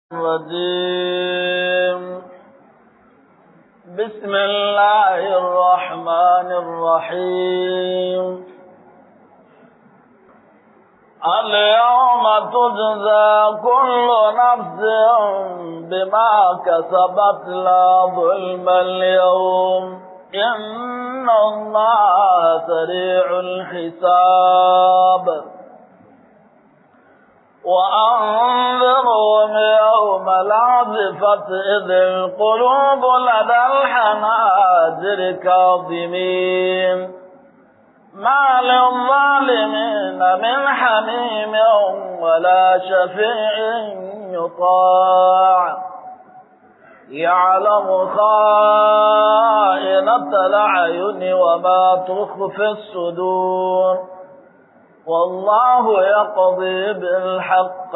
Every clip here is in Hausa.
الرجيم بسم الله الرحمن الرحيم اليوم تجزى كل نفس بما كسبت لا ظلم اليوم إن الله سريع الحساب وأنذرهم يوم العزفة إذ القلوب لدى الحناجر كاظمين ما للظالمين من حميم ولا شفيع يطاع يعلم خائنة الأعين وما تخفي الصدور والله يقضي بالحق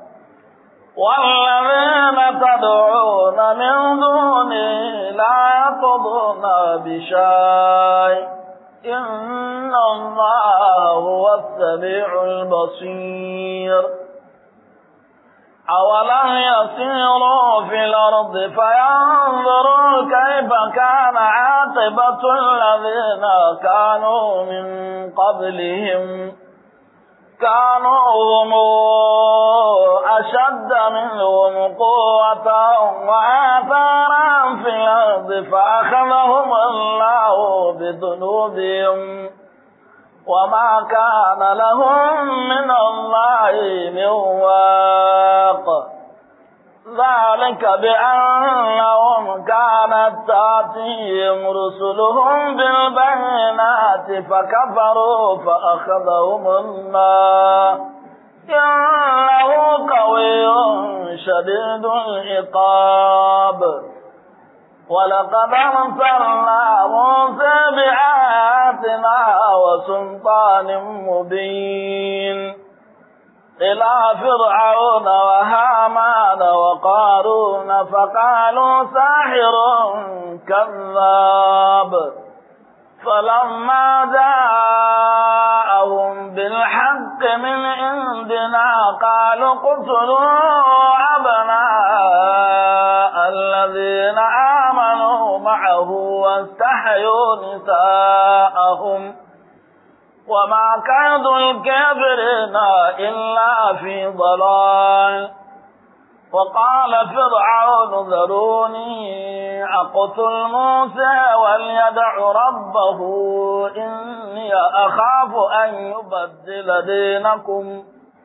والذين تدعون من دونه لا يقضون بشيء إن الله هو السميع البصير أولم يسيروا في الأرض فينظروا كيف كان عاقبة الذين كانوا من قبلهم كانوا هم أشد منهم قوة وآثارا في الأرض فأخذهم الله بذنوبهم وما كان لهم من الله من واق ذلك بأنهم كانت تأتيهم رسلهم بالبينات فكفروا فأخذهم الله إنه قوي شديد العقاب ولقد أرسلنا موسى بآياتنا وسلطان مبين إلى فرعون وهامان وقارون فقالوا ساحر كذاب فلما جاءهم بالحق من عندنا قالوا اقتلوا أبناء الذين آمنوا معه واستحيوا نساءهم وما كيد الكافرين إلا في ضلال وقال فرعون ذروني أقتل موسى وليدع ربه إني أخاف أن يبدل دينكم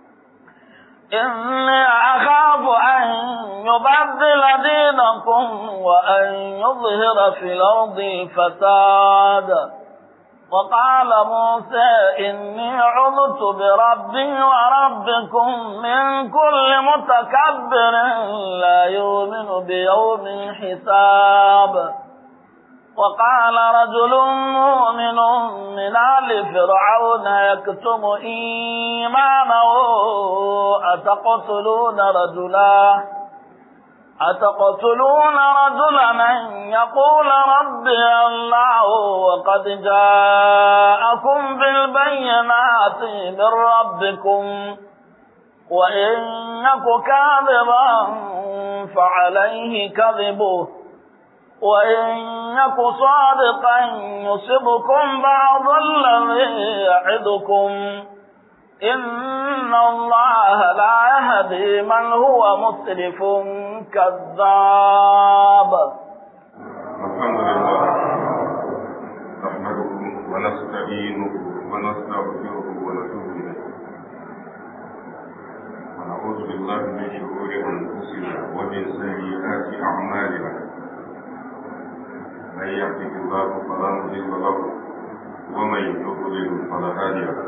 إني أخاف أن يبدل دينكم وأن يظهر في الأرض الفساد وقال موسى إني عذت بربي وربكم من كل متكبر لا يؤمن بيوم الحساب وقال رجل مؤمن من آل فرعون يكتم إيمانه أتقتلون رجلا أتقتلون رجلا أن يقول ربي الله وقد جاءكم بالبينات من ربكم وإن يك كاذبا فعليه كذبه وإن يك صادقا يصبكم بعض الذي يعدكم إن الله لا يهدي من هو مسرف كذاب الحمد لله نحمده ونستعينه ونستغفره ونتوب إليه ونعوذ بالله من شرور أنفسنا ومن سيئات أعمالنا من يهده الله فلا مضل له ومن يضلل فلا هادي له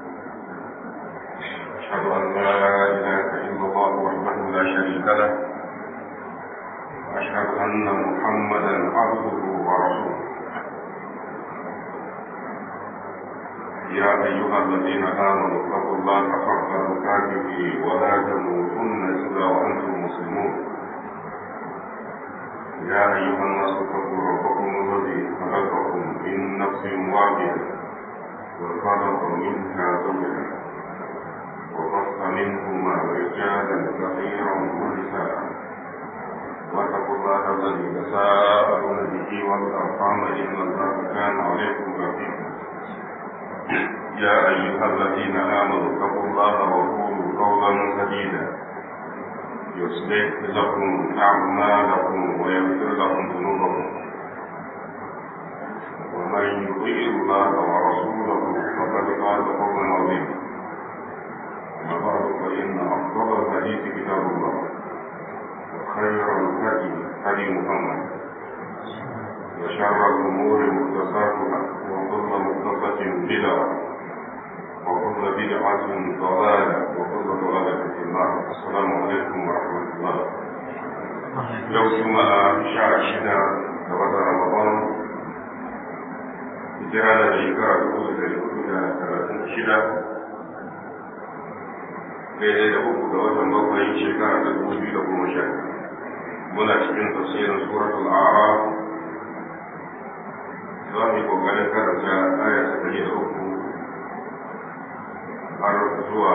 أشهد أن لا إله إلا الله وحده لا شريك له وأشهد أن محمدا عبده ورسوله يا أيها الذين آمنوا اتقوا الله حق تقاته ولا تموتن إلا وأنتم مسلمون يا أيها الناس اتقوا ربكم الذي خلقكم من نفس واحدة وخلق منها زوجها وبث منهما رجالا كثيرا ونساء الذي تساءلون به والأرحام إن الله كان عليكم رقيبا يا أيها الذين آمنوا اتقوا الله وقولوا قولا سديدا يصلح لكم أعمالكم ويغفر لكم ذنوبكم ومن يطيع الله ورسوله فقد قال قولا عظيما أما بعد فإن أفضل الحديث كتاب الله وخير الهدي هدي محمد وشر الأمور محدثاتها وكل محدثة بدعة وكل بدعة ضلالة وكل ضلالة في النار السلام عليكم ورحمة الله يوم جمعة شهر شدة لغدا رمضان hijira da shekara dubu da dari hudu da talatin shida daidai da uku ga watan bakwai shekara da dubu biyu da goma sha muna cikin tafsirin suratul a'raf za mu yi kokarin karanta aya ta dari da uku har zuwa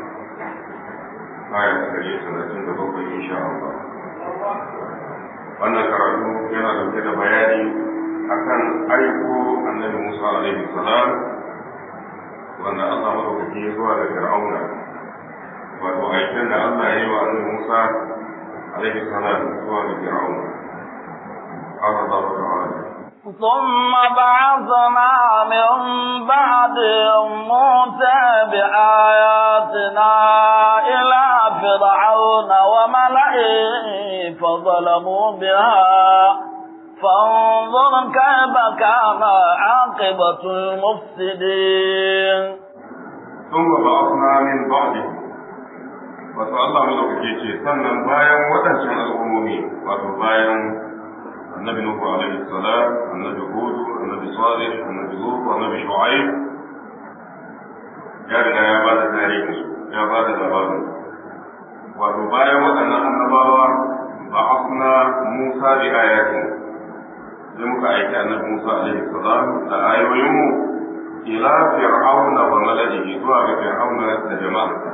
aya ta dari talatin da bakwai insha Allah wannan karatu yana dauke da bayani akan aiko annabi Musa alaihi salam wanda Allah madaukaki ya zuwa da Fir'auna wato aikin da Allah ya yi wa annabi Musa alaihi salam zuwa da Fir'auna قال الله تعالى ثم بعثنا من بعدهم موسى بآياتنا إلى فرعون وملئه فظلموا بها فانظر كيف كان عاقبة المفسدين ثم بعثنا من بعده wato Allah madaukake ce sannan bayan waɗancan al'ummomi wato bayan annabi Nuhu alaihi salam annabi Hud annabi Salih annabi Lut annabi Shu'aib ya riga ya bada tarihin su ya bada labarin wato bayan waɗannan annabawa ba'athna Musa bi ayatin sai muka aiki annabi Musa alaihi salam da ayoyinmu ila fir'auna wa mala'ihi zuwa ga fir'auna da jama'arsa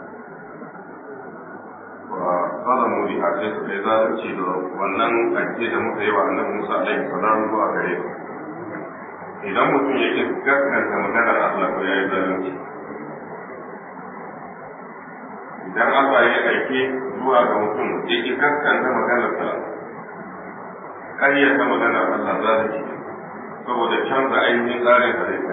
wa zalamu bi a sai suka yi zalunci da wannan aike da muka yi wa annabi Musa alaihi salam zuwa gare su idan mutum yake gaskanta maganar Allah ko yayi zalunci idan Allah ya aike zuwa ga mutum yake gaskanta maganar sa ƙaryata maganar Allah zalunci saboda canza ainihin tsarin halitta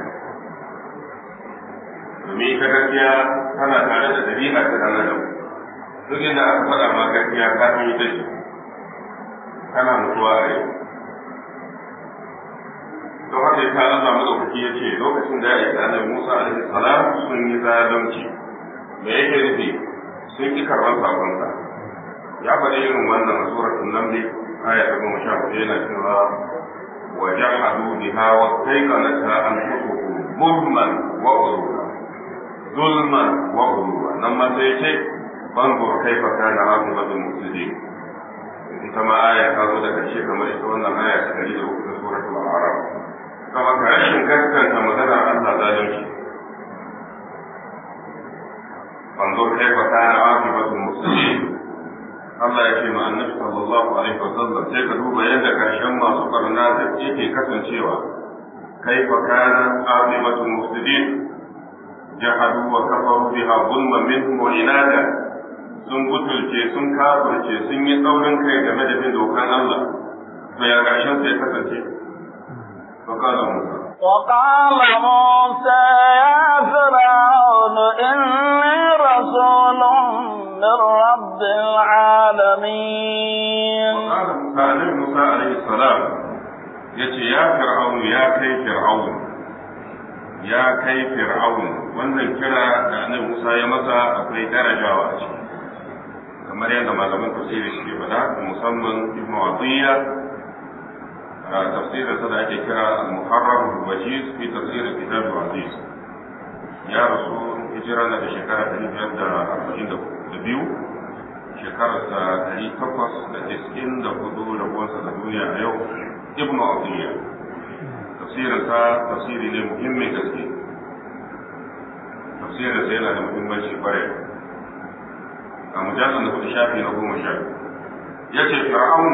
domin ita gaskiya tana tare da dabi'a ta dan adam duk inda aka faɗa ma gaskiya ka san ita ce kana mutuwa a yau don haka ita Allah madaukaki ya ce lokacin da ya aiki annabi Musa alaihi salam sun yi zalunci me yake nufi sun ki karɓar sakonsa ya faɗi irin wannan a suratul naml aya ta goma sha hudu yana cewa wa jahadu biha wa tayqanata anfusuhum zulman wa ulwa zulman wa ulwa nan ma sai ce banzur kaifa kana aqibatul mufsidin ita ma aya ta zo da karshe kamar ita wannan aya ta dari da uku ta suratul a'raf kama ka rashin gaskanta maganar Allah zalunci banzur kaifa kana aqibatul mufsidin Allah ya ce ma annabi sallallahu alaihi wa sallam sai ka duba yadda karshen masu barna da yake kasancewa kaifa kana aqibatul mufsidin jahadu wa kafaru biha zulman minhum wa inada sun butulce sun kafirce sun yi tsaurin kai game da bin dokan Allah to ya karshen sai kasance فقال موسى وقال موسى يا فرعون إني رسول من رب العالمين وقال موسى عليه موسى عليه السلام يتي يا فرعون يا كي فرعون يا كي فرعون wannan kira da annabi Musa ya masa akwai darajawa a ciki kamar yadda malaman tafsiri suke faɗa musamman Ibn Atiyya tafsirin sa da ake kira al-Muharrar al-Wajiz fi tafsir kitab al-Aziz ya rasu hijira na da shekara 542 shekararsa ɗari takwas da tiskin da hudu da kuwansa da duniya a yau ibn atiyya tafsirinsa tafsiri ne muhimmin gaske tafsirinsa yana da muhimmanci kwarai a mujallar da kudu shafi na goma sha ya ce fir'aunu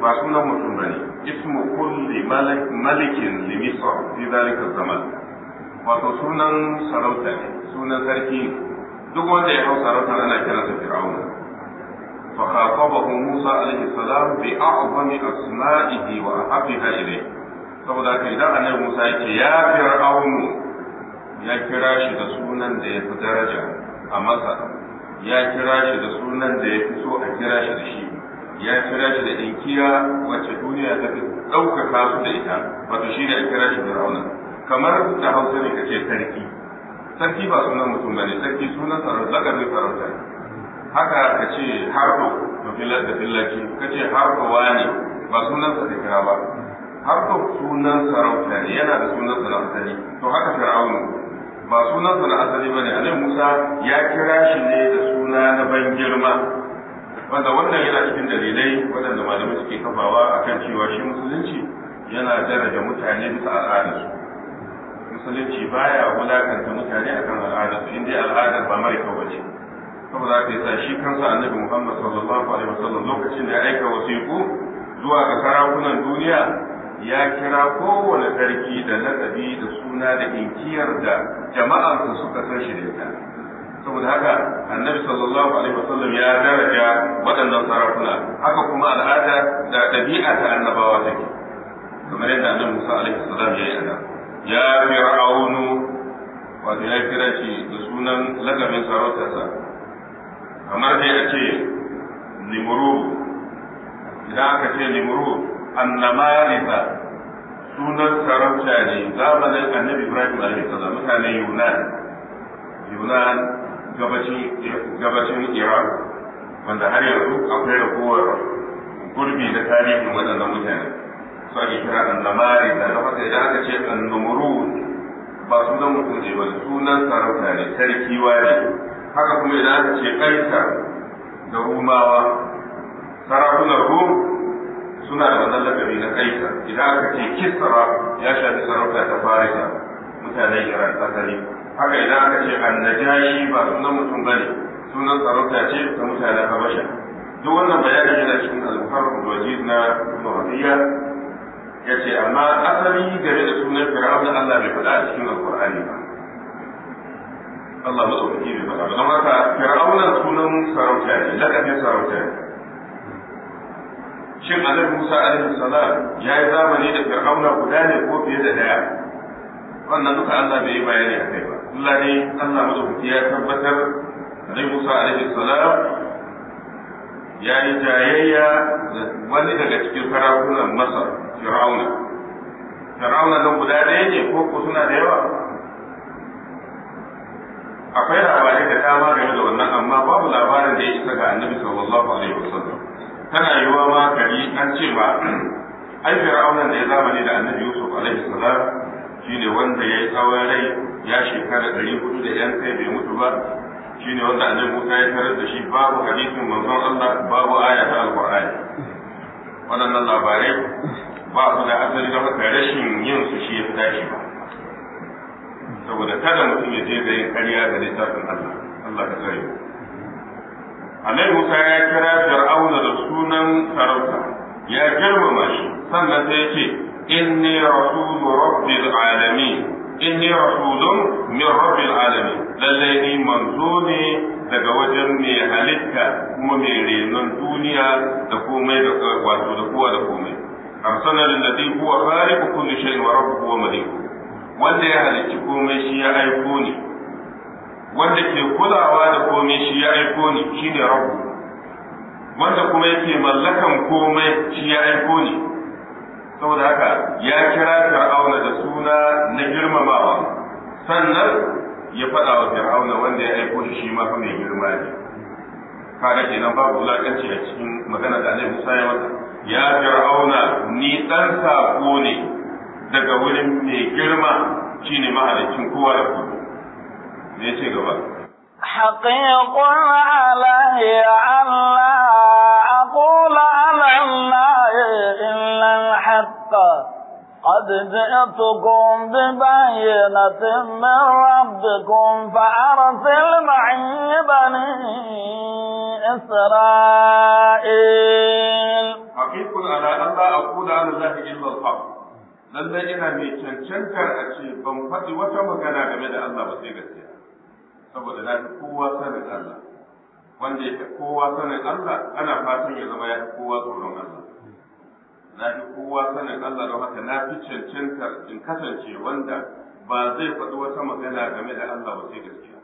ba sunan mutum bane ismu kulli malikin li misr fi zalika zaman wato sunan sarauta ne sunan sarki duk wanda ya hau sarauta ana kiransa fir'auna fa khatabahu Musa alaihi salam bi a'zami asma'ihi wa ahabbiha ilayhi saboda haka idan annabi Musa yake ya fir'aunu ya kira shi da sunan da ya fi daraja a masa ya kira shi da sunan da ya fi so a kira shi da shi ya kira shi da inkiya wacce duniya ta fi ɗaukaka su da ita wato shi ne a kira shi fir'auna kamar da hausa ne kace sarki sarki ba sunan mutum ba ne sarki sunan sarauta lakabin sarauta ne haka ka ce harko da fillaci ka ce harko wani ba sunan sa da kira ba harko sunan sarauta ne yana da sunan sa na asali to haka fir'aunu ba sunan sa na asali bane annabi Musa ya kira shi ne da suna na ban girma wanda wannan yana cikin dalilai waɗanda malamai suke kafawa akan cewa shi musulunci yana daraja mutane bisa al'adarsu musulunci baya wulakanta mutane akan al'adarsu inda al'adar ba mara kyau bace saboda haka yasa shi kansa annabi Muhammad sallallahu alaihi wasallam lokacin da ya aika wasiƙu zuwa ga sarakunan duniya ya kira kowane sarki da lakabi da suna da inkiyar da jama'arsa suka san shi da ita saboda haka annabi sallallahu alaihi wasallam ya daraja waɗannan sarakuna haka kuma al'ada da ɗabi'a ta annabawa take kamar yadda annabi Musa alaihi salam ya yi ana ya fir'aunu wato ya kira shi da sunan lakabin sarautarsa kamar dai a ce limuru idan aka ce limuru annamarisa sunan sarauta ne zamanin annabi ibrahim alaihi salam mutanen yunan yunan gabacin iran wanda har yanzu akwai ragowar gurbi da tarihin waɗannan mutane su ake kira annamari da na haka idan aka ce annumuru ba sunan mutum ne ba sunan sarauta ne sarki ne haka kuma idan aka ce kaisa da rumawa sarakunan rum suna da wannan lakabi na kaisa idan aka ce kisra ya shafi sarauta ta farisa mutanen iran asali haka idan aka ce annajashi ba sunan mutum bane sunan sarauta ce ta mutanen habasha duk wannan bayani yana cikin al-muharram wajiz na Muhammadiyya yace amma asali game da sunan Fir'auna Allah bai faɗa a cikin Al-Qur'ani ba Allah madaukaki bai faɗa ba don haka Fir'auna sunan sarauta ne lakabin sarauta ne shin Annabi Musa alaihi salam ya yi zamani da Fir'auna guda ne ko fiye da daya wannan duka Allah bai yi bayani a kai ba Allah ne Allah madaukaki ya tabbatar Annabi Musa alaihi salam ya yi jayayya da wani daga cikin sarakunan Masar Fir'auna Fir'auna nan guda ɗaya ne ko ko suna da yawa akwai labarai da dama game da wannan amma babu labarin da ya isa ga Annabi sallallahu alaihi wasallam tana yiwa ma kari an ce ma ai Fir'auna da ya zamani da Annabi Yusuf alaihi salam shine wanda ya yi tsawon rai ya shekara ɗari hudu da yan kai bai mutu ba shine wanda annabi Musa ya tarar da shi babu hadisin manzon Allah babu aya ta alqur'ani waɗannan labarai ba su da asali da haka rashin yin su shi ya fi dashi ba saboda kada mutum ya je da yin ƙarya da littafin Allah Allah ka tsare Annabi Musa ya kira Fir'auna da sunan sarauta ya girmama shi sannan sai ya ce inni rasulu rabbil alamin inni rasulun min rabbil alamin lalle ni manzo ne daga wajen mai halitta kuma mai renon duniya da komai da wato da kowa da komai arsana lillazi huwa khaliqu kulli shay'in wa rabbuhu wa maliku wanda ya halicci komai shi ya aiko ni wanda ke kulawa da komai shi ya aiko ni shine rabbu wanda kuma yake mallakan komai shi ya aiko ni saboda haka ya kira fir'auna da suna na girmamawa sannan ya faɗa wa fir'auna wanda ya aiko shi shi ma fa mai girma ne kaga kenan babu wulakanci a cikin magana da Annabi Musa ya masa ya fir'auna ni dan sako ne daga wurin mai girma shine mahalicin kowa da kowa me yace gaba حقيق علي أن لا أقول على الله إلا الحق قد جئتكم ببينة من ربكم فأرسل معي بني إسرائيل haqiqun ala an la aqula ala allahi illa al-haq lalle ina mai cancantar a ce ban faɗi wata magana game da Allah ba sai gaskiya saboda na fi kowa sanin Allah wanda ya fi kowa sanin Allah ana fatan ya zama ya fi kowa tsoron Allah na fi kowa sanin Allah don haka na fi cancantar in kasance wanda ba zai faɗi wata magana game da Allah ba sai gaskiya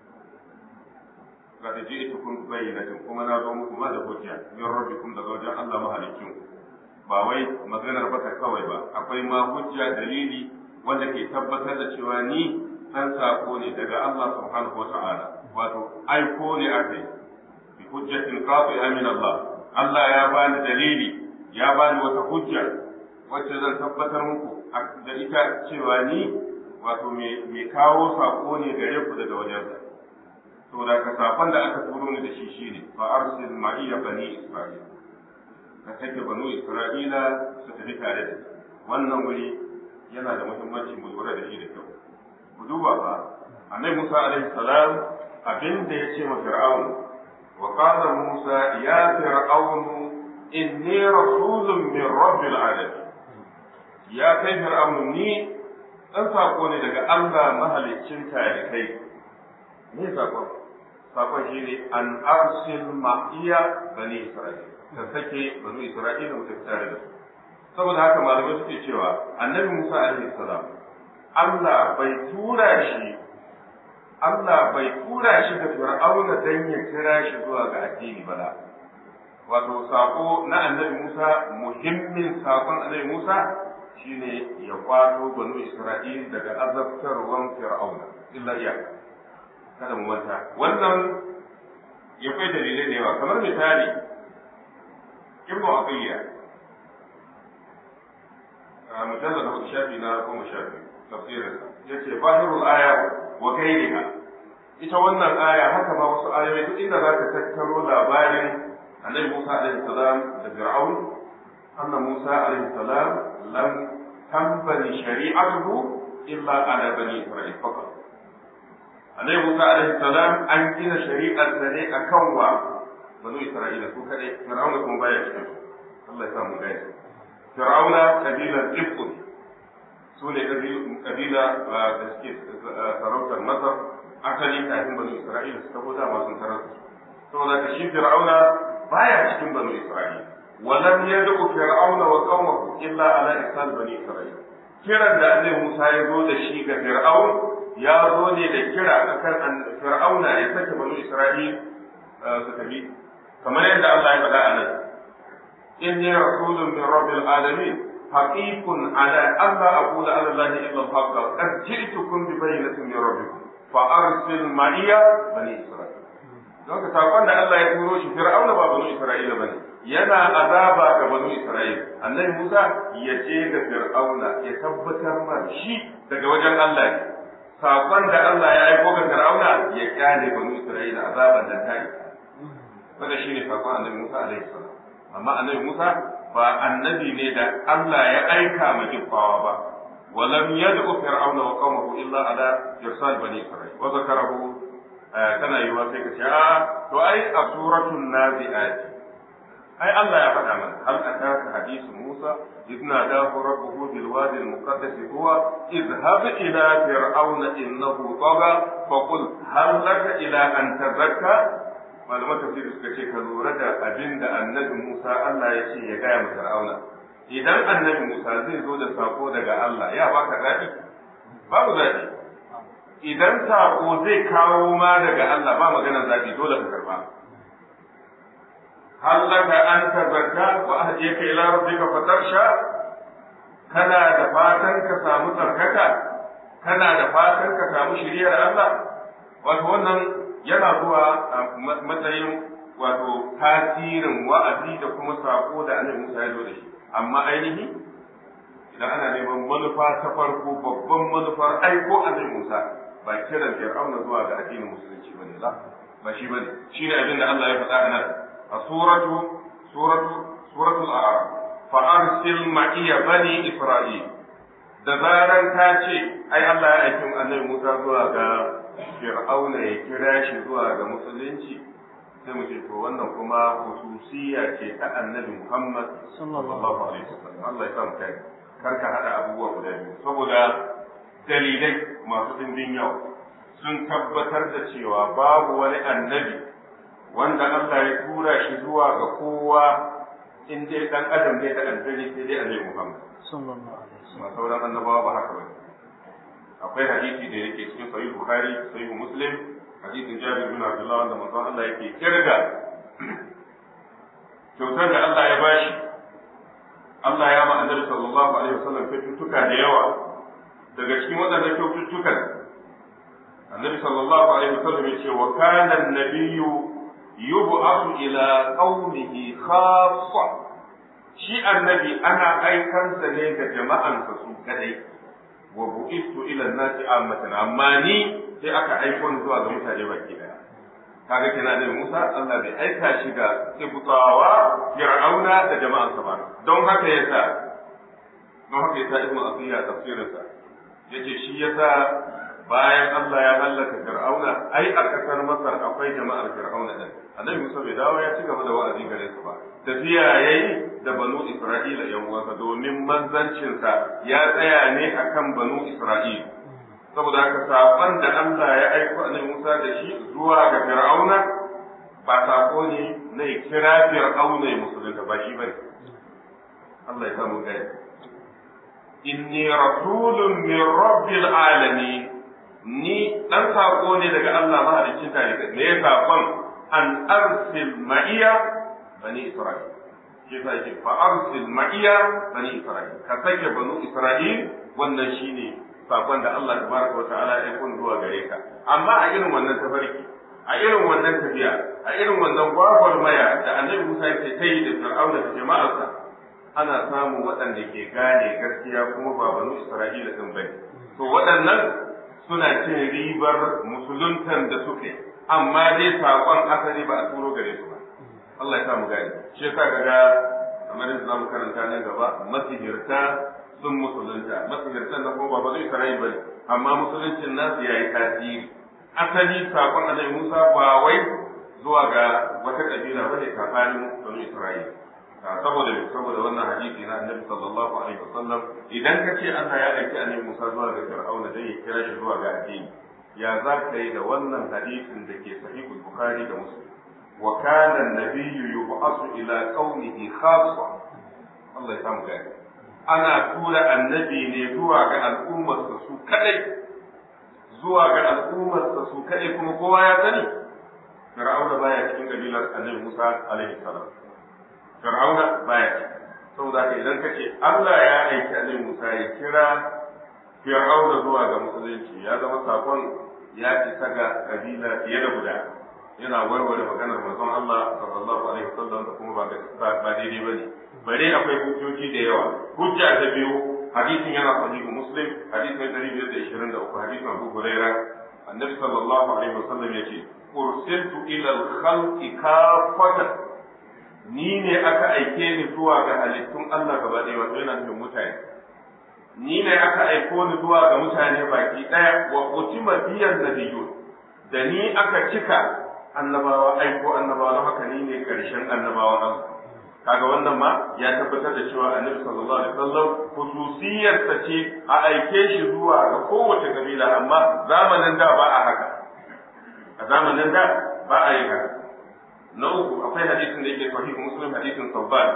ga ta ji ita kun bayyana kuma na zo muku ma da hujja min rabbikum daga wajen Allah mahalicin ba wai maganar baka kawai ba akwai ma hujja dalili wanda ke tabbatar da cewa ni dan sako ne daga Allah subhanahu wata'ala wato aiko ne akai bi hujjatin qati'a min Allah Allah ya bani dalili ya bani wata hujja wacce zan tabbatar muku da ita cewa ni wato me kawo sako ne gare ku daga wajensa to da ka sakon da aka turo ni da shi shine fa arsil ma'iya bani isra'ila ka sake banu isra'ila su tafi tare da wannan wuri yana da muhimmanci mu lura da shi da kyau ku duba ba annabi Musa alaihi salam abin da ya ce ma fir'aun wa qala Musa ya fir'aun inni rasulun min rabbil alamin ya kai fir'aun ni dan sako ne daga Allah mahaliccin tarikai me sakon sakon shine an arsil ma'iya bani isra'ila ka sake banu Isra'ila mu tafi tare da su saboda haka malamai suke cewa annabi Musa alaihi salam Allah bai tura shi Allah bai tura shi da Fir'auna dan ya kira shi zuwa ga addini ba wato sako na annabi Musa muhimmin sakon annabi Musa shine ya kwato banu Isra'ila daga azabtarwan Fir'auna illa iya kada mu manta wannan ya kai dalilai da yawa kamar misali ibnu abiya mujallad na shafi na goma shafi tafsirin yace bahirul aya wa gairiha ita wannan aya haka ma wasu ayoyi duk inda zaka tattaro labarin annabi Musa alaihi salam da Fir'aun anna Musa alaihi salam lam tambani shari'atuhu illa ala bani Isra'il faqat annabi Musa alaihi salam an gina shari'ar sa ne akan wa banu Isra'ila su kadai Fir'auna kuma baya cikin Allah ya samu gaya Fir'auna kabilar Ibn su ne kabila da suke sarautar Masar asali kafin banu Isra'ila su tabo dama sun tarar saboda ka shi Fir'auna baya cikin banu Isra'ila ولم يدعو فرعون وقومه إلا على إحسان بني إسرائيل kiran da Annabi Musa ya zo da shi ga Fir'aun ya zo ne da kira akan Fir'auna ya sake banu Isra'il su tafi kamar yadda Allah ya faɗa a nan inni rasulun min rabbil alamin haqiqun ala alla aqula ala allahi illa al-haqq qad ji'tukum bi bayyinatin min rabbikum fa arsil ma'iya bani isra'il don ka sakon da Allah ya turo shi fir'auna ba banu isra'ila bane yana azaba ga banu isra'il annabi Musa ya ce ga fir'auna ya tabbatar ma shi daga wajen Allah ne sakon da Allah ya aiko ga fir'auna ya kyale banu isra'ila azaban da ta yi wanda shi ne sakon annabi Musa alaihi salam amma annabi Musa ba annabi ne da Allah ya aika ma kifawa ba ولم يدعو فرعون وقومه الا على ارسال بني اسرائيل وذكره kana yiwa sai ka ce a to ai a suratul nazi'at ai Allah ya faɗa mana hal ataka hadisu Musa idh nadahu rabbuhu bil wadi al muqaddas huwa idhhab ila fir'auna innahu tagha fa qul hal laka ila an tazakka malaman tafsir suka ce ka lura da abin da annabi Musa Allah ya ce ya gaya ma fir'auna idan annabi Musa zai zo da sako daga Allah ya baka zaɓi babu zaɓi idan sako zai kawo ma daga Allah ba maganar zaɓi dole ka karba hallaka an tazakka wa ahdiyaka ila rabbika fatarsha kana da fatan ka samu tsarkaka kana da fatan ka samu shiriyar Allah wato wannan yana zuwa a matsayin wato tasirin wa'azi da kuma sako da annabi Musa ya zo da shi amma ainihi idan ana neman manufa ta farko babban manufar aiko annabi Musa ba kiran Fir'auna zuwa ga addinin musulunci bane la ba shi bane shine abin da Allah ya faɗa a nan a suratu suratu suratul a'raf fa arsil ma'iya bani isra'il da zaran ka ce ai Allah ya aiki annabi Musa zuwa ga Fir'auna ya kira shi zuwa ga musulunci sai mu ce to wannan kuma khususiyya ce ta annabi Muhammad sallallahu alaihi wasallam Allah ya samu kai kar ka hada abubuwa guda biyu saboda dalilai masu dimbin yawa sun tabbatar da cewa babu wani annabi wanda Allah ya tura shi zuwa ga kowa in dai dan adam ne da aljani sai dai annabi Muhammad sallallahu alaihi wasallam ma sauran annabawa ba haka bane akwai hadisi da yake cikin sahih bukhari sahih muslim hadisin jabir bin abdullah wanda manzon Allah yake kirga kyautar da Allah ya bashi Allah ya ma annabi sallallahu alaihi wasallam kyaututtuka da yawa daga cikin waɗannan kyaututtukan annabi sallallahu alaihi wasallam ya ce wa kana an-nabiyyu yub'athu ila qaumihi khassa shi annabi ana aikansa ne ga jama'ansa su kadai wa bu'istu ila an-nasi ammatan amma ni sai aka aiko ni zuwa ga mutane baki daya kaga kina da Musa Allah bai aika shi ga Kibtawa Fir'auna da jama'ansa ba don haka yasa don haka yasa Ibn Athiya tafsirinsa yace shi yasa bayan Allah ya hallaka Fir'auna ai a kasar Masar akwai jama'ar Fir'auna din Annabi Musa bai dawo ya ci gaba da wa'azi gare su ba tafiya yayi da banu Isra'ila yan uwansa domin manzancinsa ya tsaya ne akan banu Isra'ila saboda haka saƙon da Allah ya aiko Annabi Musa da shi zuwa ga Fir'auna ba saƙo ne na ya kira Fir'auna ya musulunta ba shi bane Allah ya samu gani inni rasulun min rabbil alamin ni dan saƙo ne daga Allah mahaliccin tare me ya saƙon an arsil ma'iya bani Isra'il shi yasa yake fa arsil ma'iya bani Isra'il ka sake banu Isra'il wannan shine sakon da Allah tabaraka wa ta'ala ya kun zuwa gare ka amma a irin wannan tafarki a irin wannan tafiya a irin wannan gwagwarmaya da annabi Musa yake ta yi da Fir'auna da jama'arsa ana samun waɗanda ke gane gaskiya kuma ba banu Isra'ila din bane to waɗannan suna cin ribar musuluntan da suke amma dai sakon asali ba a turo gare su ba Allah ya sa mu gane shi yasa kaga kamar yadda zamu karanta nan gaba masihirta sun musulunta masihirtan na kuma ba zai sarai ba amma musuluncin nasu ya yi tasiri asali sakon annabi Musa ba wai zuwa ga wata kabila bane kafanin banu Isra'ila saboda me saboda wannan hadisi na annabi sallallahu alaihi wasallam idan ka ce Allah ya aiki annabi Musa zuwa ga Fir'auna dan ya kira shi zuwa ga addini ya za ka yi da wannan hadisin da ke sahihul bukhari da muslim wa kana an-nabiyyu yub'athu ila qaumihi khassa Allah ya samu gani ana tura annabi ne zuwa ga al'ummarsa su kadai zuwa ga al'ummarsa su kadai kuma kowa ya sani fir'auna baya cikin kabilar annabi Musa alaihi salam fir'auna baya cikin saboda ka idan kace Allah ya aiki annabi Musa ya kira fir'auna zuwa ga musulunci ya zama sakon ya isa ga kabila fiye da guda yana warware maganar manzon Allah sallallahu alaihi wasallam da kuma ba ba daidai bane bare akwai hujjoji da yawa hujja ta biyu hadisin yana sahihu muslim hadisin 523 hadisin Abu Huraira annabi sallallahu alaihi wasallam yace ursiltu ila al-khalqi kafatan ni ne aka aike ni zuwa ga halittun Allah gaba ɗaya wato yana nufin mutane ni ne aka aiko ni zuwa ga mutane baki ɗaya wa utima biyan nabiyun da ni aka cika annabawa aiko annabawa don haka ni ne karshen annabawan Allah kaga wannan ma ya tabbatar da cewa annabi sallallahu alaihi wasallam khususiyarsa ce a aike shi zuwa ga kowace kabila amma zamanin da ba a haka a zamanin da ba a yi haka na uku akwai hadisin da yake sahih muslim hadisin sabban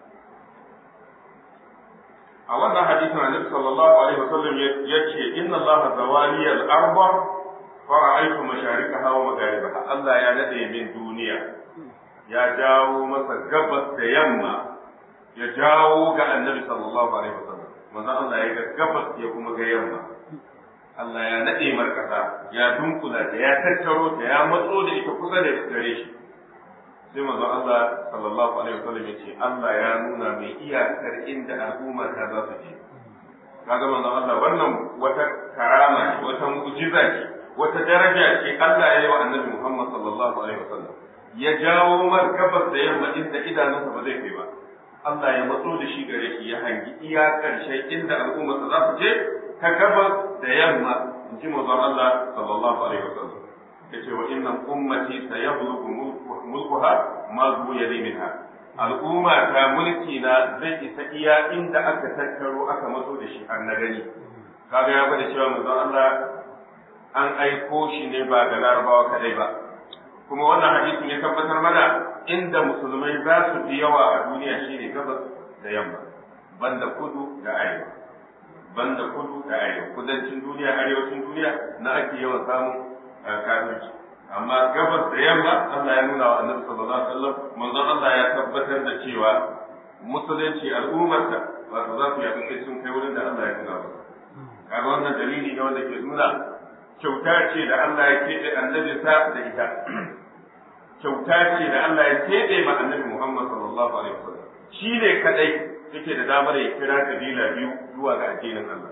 a wannan hadisin annabi sallallahu alaihi wasallam ya ce inna allaha zawali al-arba fa ra'aytu masharikaha wa magharibaha Allah ya nade min duniya ya jawo masa gabas da yamma ya jawo ga annabi sallallahu alaihi wasallam manzo Allah ya ga gabas ya kuma ga yamma Allah ya nade markasa ya dunkula da ya tattaro ta ya matso da ita kusa da gare shi sai manzo Allah sallallahu alaihi wasallam ya ce Allah ya nuna mai iyakar inda al'umma ta za su je kaga manzo Allah wannan wata karama ce wata mu'jiza ce wata daraja ce Allah ya yi wa annabi Muhammad sallallahu alaihi wasallam ya jawo mar gabas da yamma inda idanunsa ba zai kai ba Allah ya matso da shi gare shi ya hangi iya karshen inda al'ummarsa za su je ta gabas da yamma in ji manzon Allah sallallahu alaihi wasallam yace wa inna ummati sayablughu mulkuha ma zuwa minha al'umma ta mulki na zai isa iya inda aka tattaro aka matso da shi har na gani kaga ya bada cewa manzon Allah an aiko shi ne ba ga larabawa kadai ba kuma wannan hadisin ya tabbatar mana inda musulmai za su fi yawa a duniya shine gabas da yamma banda kudu da arewa banda kudu da arewa kudancin duniya arewacin duniya na ake yawan samun kafirci amma gabas da yamma Allah ya nuna wa annabi sallallahu alaihi wasallam manzon Allah ya tabbatar da cewa musulunci al'ummarsa wato za su yaɗu sai sun kai wurin da Allah ya nuna musu kaga wannan dalili ne wanda ke nuna kyauta ce da Allah ya keɓe annabi sa da ita kyauta ce da Allah ya keɓe ma annabi Muhammad sallallahu alaihi wasallam shi ne kadai yake da damar ya kira kabila biyu zuwa ga addinin Allah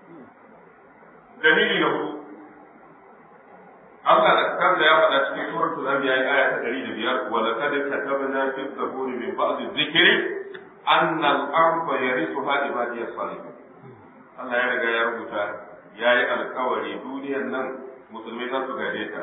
dalili na hudu Allah da kansa ya faɗa cikin suratul anbiya aya ta 105 wa laqad katabna fi zaburi min ba'd dhikri anna al-ardha yarithuha ibadiyas salihin Allah ya riga ya rubuta yayi alkawari duniyar nan musulmai za su gaje ta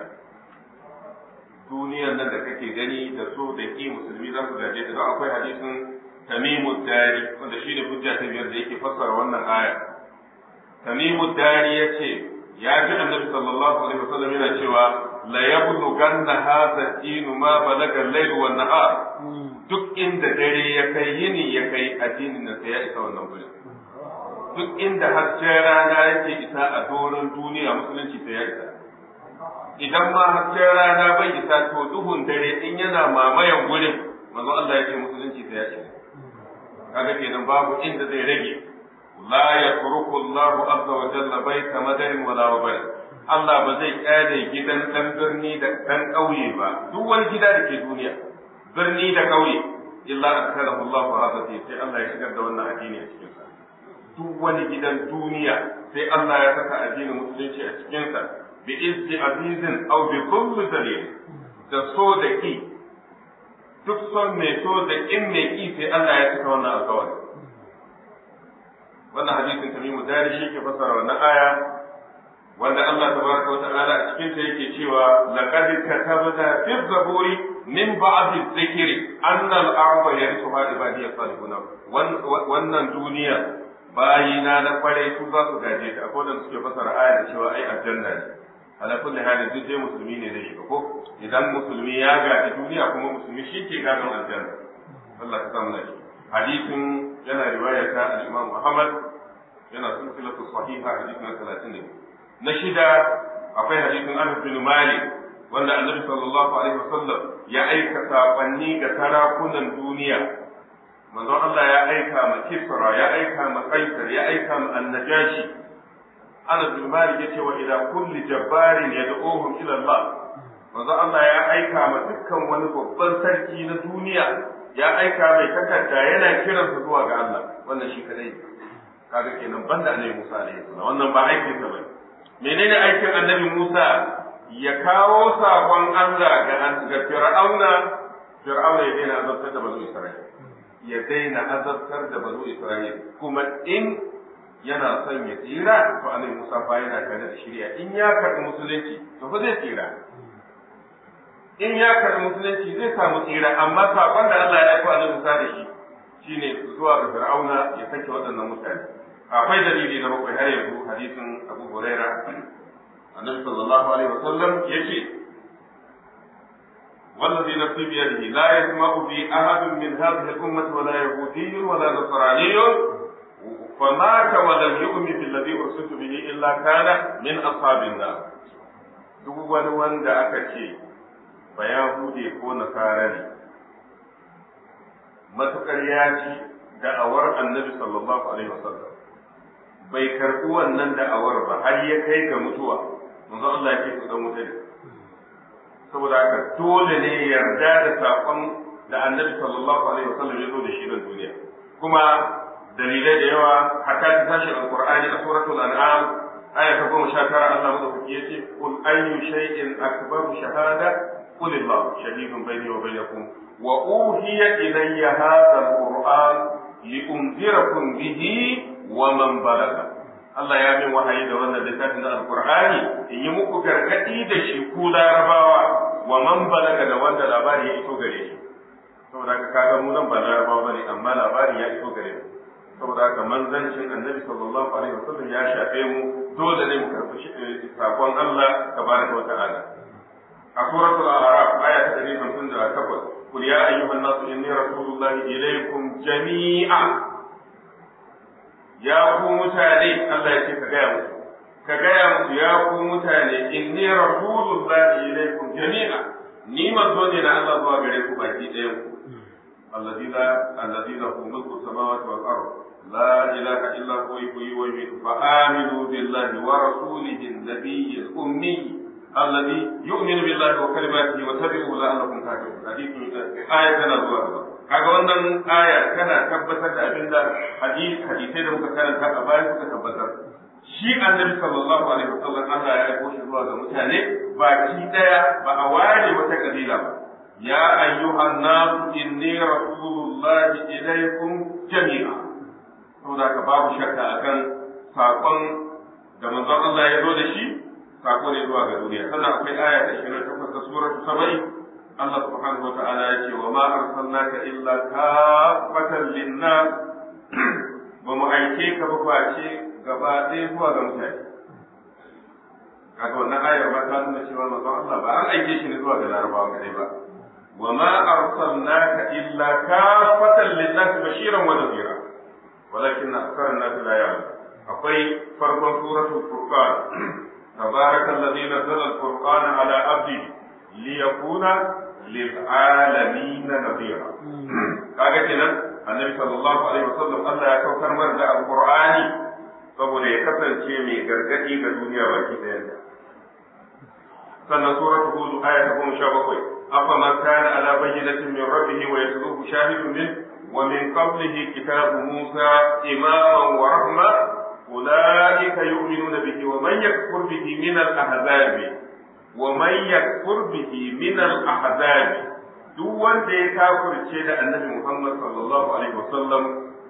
duniyar nan da kake gani da so da ki musulmi za su gaje ta don akwai hadisin tamimu dari wanda shine hujja ta biyar da yake fassara wannan aya tamimu dari yace ya ji annabi sallallahu alaihi wasallam yana cewa la yablughanna hadha ad-din ma balaga al-layl wa nahar duk inda dare ya kai yini ya kai addinin nan sai ya isa wannan gurin duk inda hasken rana yake isa a doron duniya musulunci sai ya isa idan ma hasken rana bai isa to duhun dare in yana mamayan gurin manzo Allah ya ce musulunci sai ya isa kaga kenan babu inda zai rage la yatruku Allahu azza wa jalla baita madarin wala wabai Allah ba zai kyale gidan dan birni da dan ƙauye ba duk wani gida da ke duniya birni da ƙauye illa adkalahu Allahu hadha sai Allah ya shigar da wannan addini a cikin sa duk wani gidan duniya sai Allah ya saka addinin musulunci a cikin sa bi izzi azizin aw bi kulli dalil da so da ki duk son mai so da kin mai ki sai Allah ya saka wannan alƙawari wannan hadisin tamimu dari shi ke fassara wannan aya wanda Allah tabaraka wa ta'ala a cikin ta yake cewa laqad katabna fi zaburi min ba'd dhikri anna al-ardha yarithuha ibadiy salihun wannan duniya bayina na kwarai su za su gaje ta akwai wanda suke fassara aya da cewa ai aljanna ne ala kulli halin duk dai musulmi ne zai shiga ko idan musulmi ya gaji duniya kuma musulmi shi ke gadon aljanna Allah ka samu nashi hadisin yana riwaya ta al-Imam Muhammad yana silsilatu sahiha hadisi na 30 na shida akwai hadisin Anas bin Malik wanda Annabi sallallahu alaihi wasallam ya aika sakonni ga sarakunan duniya manzo Allah ya aika ma Kisra ya aika ma Kaisar ya aika ma Annajashi Anas bin Malik yace wa ila kulli jabbarin yad'uhum ila Allah manzo Allah ya aika ma dukkan wani babban sarki na duniya ya aika mai takarda yana kiransa zuwa ga Allah wannan shi kadai kaga kenan banda annabi Musa alaihi salam wannan ba aikin sa bane menene aikin annabi Musa ya kawo sakon Allah ga ga Fir'auna Fir'auna ya daina azabtar da bazu Isra'ila ya daina azabtar da bazu Isra'ila kuma in yana son ya tsira to annabi Musa fa yana tare da shari'a in ya karɓi musulunci to fa zai tsira in ya karɓi musulunci zai samu tsira amma saƙon da Allah ya aiko annabi Musa da shi shine zuwa ga Fir'auna ya sake waɗannan mutane akwai dalili na bakwai har yanzu hadisin Abu Huraira annabi sallallahu alaihi wasallam yace والذي نفسي بيده لا يسمع بي أحد من هذه الأمة ولا يهودي ولا نصراني فمات ولم يؤمن بالذي أرسلت به إلا كان من أصحاب النار duk wani wanda aka ce ba Yahude ko Nasara ne, matuƙar ya ci da'awar annabi sallallahu Alaihi wasallam bai karɓi wannan da'awar ba har ya kai ga mutuwa, manzo Allah ya ce su ɗan wuta ne. Saboda haka dole ne yarda da saƙon da annabi sallallahu Alaihi wasallam ya zo da shi nan duniya. Kuma dalilai da yawa hatta ta tashi alƙur'ani a suratul an'am aya ta goma sha tara Allah madaukaki ya ce kul ayyu shay'in akbaru shahada qul Allah shahidun bayni wa bainakum wa uhiya ilayya hadha alquran li unzirakum bihi wa man balaga Allah ya min wahayi da wannan littafin da alqur'ani in yi muku gargadi da shi ku larabawa wa man balaga da wanda labari ya iso gare shi saboda haka kaga mu nan ba larabawa bane amma labari ya iso gare mu saboda haka manzancin annabi sallallahu alaihi wasallam ya shafe mu dole ne mu karɓi sakon Allah tabaraka wa ta'ala a suratul a'raf aya ta 158 qul ya ayyuhan nasu inni rasulullahi ilaykum jami'a ya ku mutane Allah ya ce ka gaya musu ka gaya musu ya ku mutane inni rasulullahi ilaykum jami'a ni manzo ne na Allah zuwa gare ku baki ɗayan ku الذي لا الذي له ملك السماوات والارض لا اله الا هو يحيي ويميت فامنوا بالله ورسوله النبي الامي الذي يؤمن بالله وكلماته واتبعوه لعلكم تهتدون حديث آية كان zuwa kaga wannan aya tana tabbatar da abinda hadisi hadisai da muka karanta a baya suka tabbatar shi annabi sallallahu alaihi wasallam Allah ya aiko shi zuwa ga mutane baki daya ba a ware wata kabila ba يا أيها الناس إني رسول الله إليكم جميعا saboda ka babu shakka akan sakon da manzon Allah ya zo da shi sako ne zuwa ga duniya sannan akwai aya ta 28 ta suratu sabai Allah subhanahu wa ta'ala ya ce wa ma arsalnaka illa kafatan linnas ba mu aike ka ba face gaba ɗaya zuwa ga mutane kaga wannan ayar ba ta nuna cewa manzon Allah ba an aike shi ne zuwa ga larabawa kadai ba وما أرسلناك إلا كافة للناس بشيرا ونذيرا ولكن أكثر الناس لا يعلمون أقول فرق سورة الفرقان تبارك الذي نزل الفرقان على عبده ليكون للعالمين نذيرا kaga kenan annabi sallallahu alaihi wasallam Allah ya saukar mar da alqur'ani saboda ya kasance mai gargadi ga duniya baki daya sannan suratul hud aya ta 17 أفمن كان على بينة من ربه ويتلوه شاهد منه ومن قبله كتاب موسى إماما ورحمة أولئك يؤمنون به ومن يكفر به من الأحزاب ومن يكفر به من الأحزاب duk wanda ya kafirce da annabi Muhammad sallallahu alaihi wasallam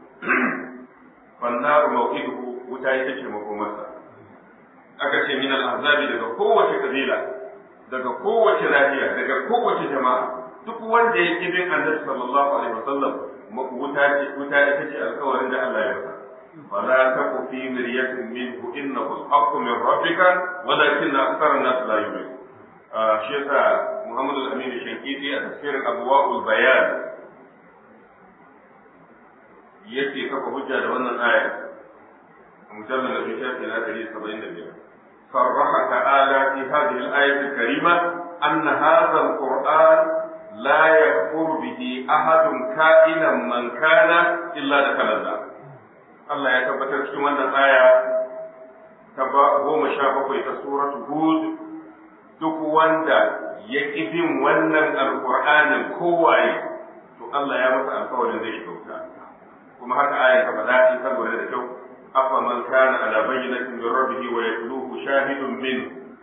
fannaru mawqiduhu wuta ita ce makomarsa aka ce min al-ahzabi daga kowace kabila daga kowace lafiya daga kowace jama'a duk wanda ya ki bin annabi sallallahu alaihi wasallam wuta ce wuta ita ce alƙawarin da Allah ya masa fala taku fi miryatin minhu innahu al-haqqu min rabbika walakin akthar an-nas la yu'minun shi yasa Muhammad al-Amin Shankiti a tafsirin Abwaul Bayan yake kafa hujja da wannan aya mujallal na shafi na 175 صرح تعالى في هذه الآية الكريمة أن هذا القرآن لا يكفر به أحد كائنا من كان إلا دخل النار الله يتبتر في من الآية تبا هو مشابه في سورة هود duk wanda ya ƙi bin wannan alƙur'anin kowaye to Allah ya masa alƙawarin zai shiga wuta kuma haka aya ta faɗa in ka lura da kyau أفمن كان على بينة من ربه ويتلوه شاهد منه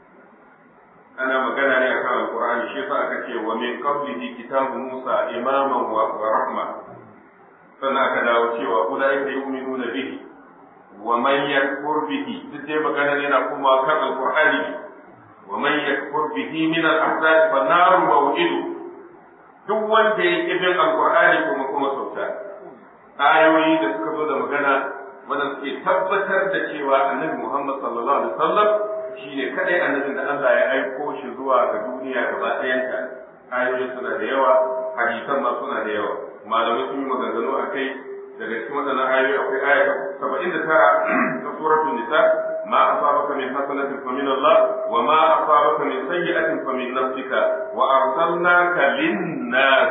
أنا مجانا لي أكام القرآن شفاء كتير ومن قبله كتاب موسى إماما ورحمة فنا كذا وشيء أولئك يؤمنون به ومن يكفر به تجي مجانا لنا كما كان القرآن ومن يكفر به من الأحزاب فالنار موئده duk wanda ya ƙi bin alƙur'ani kuma kuma sauta ayoyi da suka zo da magana wanda suke tabbatar da cewa annabi Muhammad sallallahu alaihi wasallam shine kadai annabin da Allah ya aiko shi zuwa ga duniya gaba ɗayanta ayoyi suna da yawa hadisan ma suna da yawa malamai sun yi maganganu a kai daga cikin waɗannan ayoyi akwai aya saba'in da tara ta suratul nisa ما أصابك من حسنة فمن الله وما أصابك من سيئة فمن نفسك وأرسلناك للناس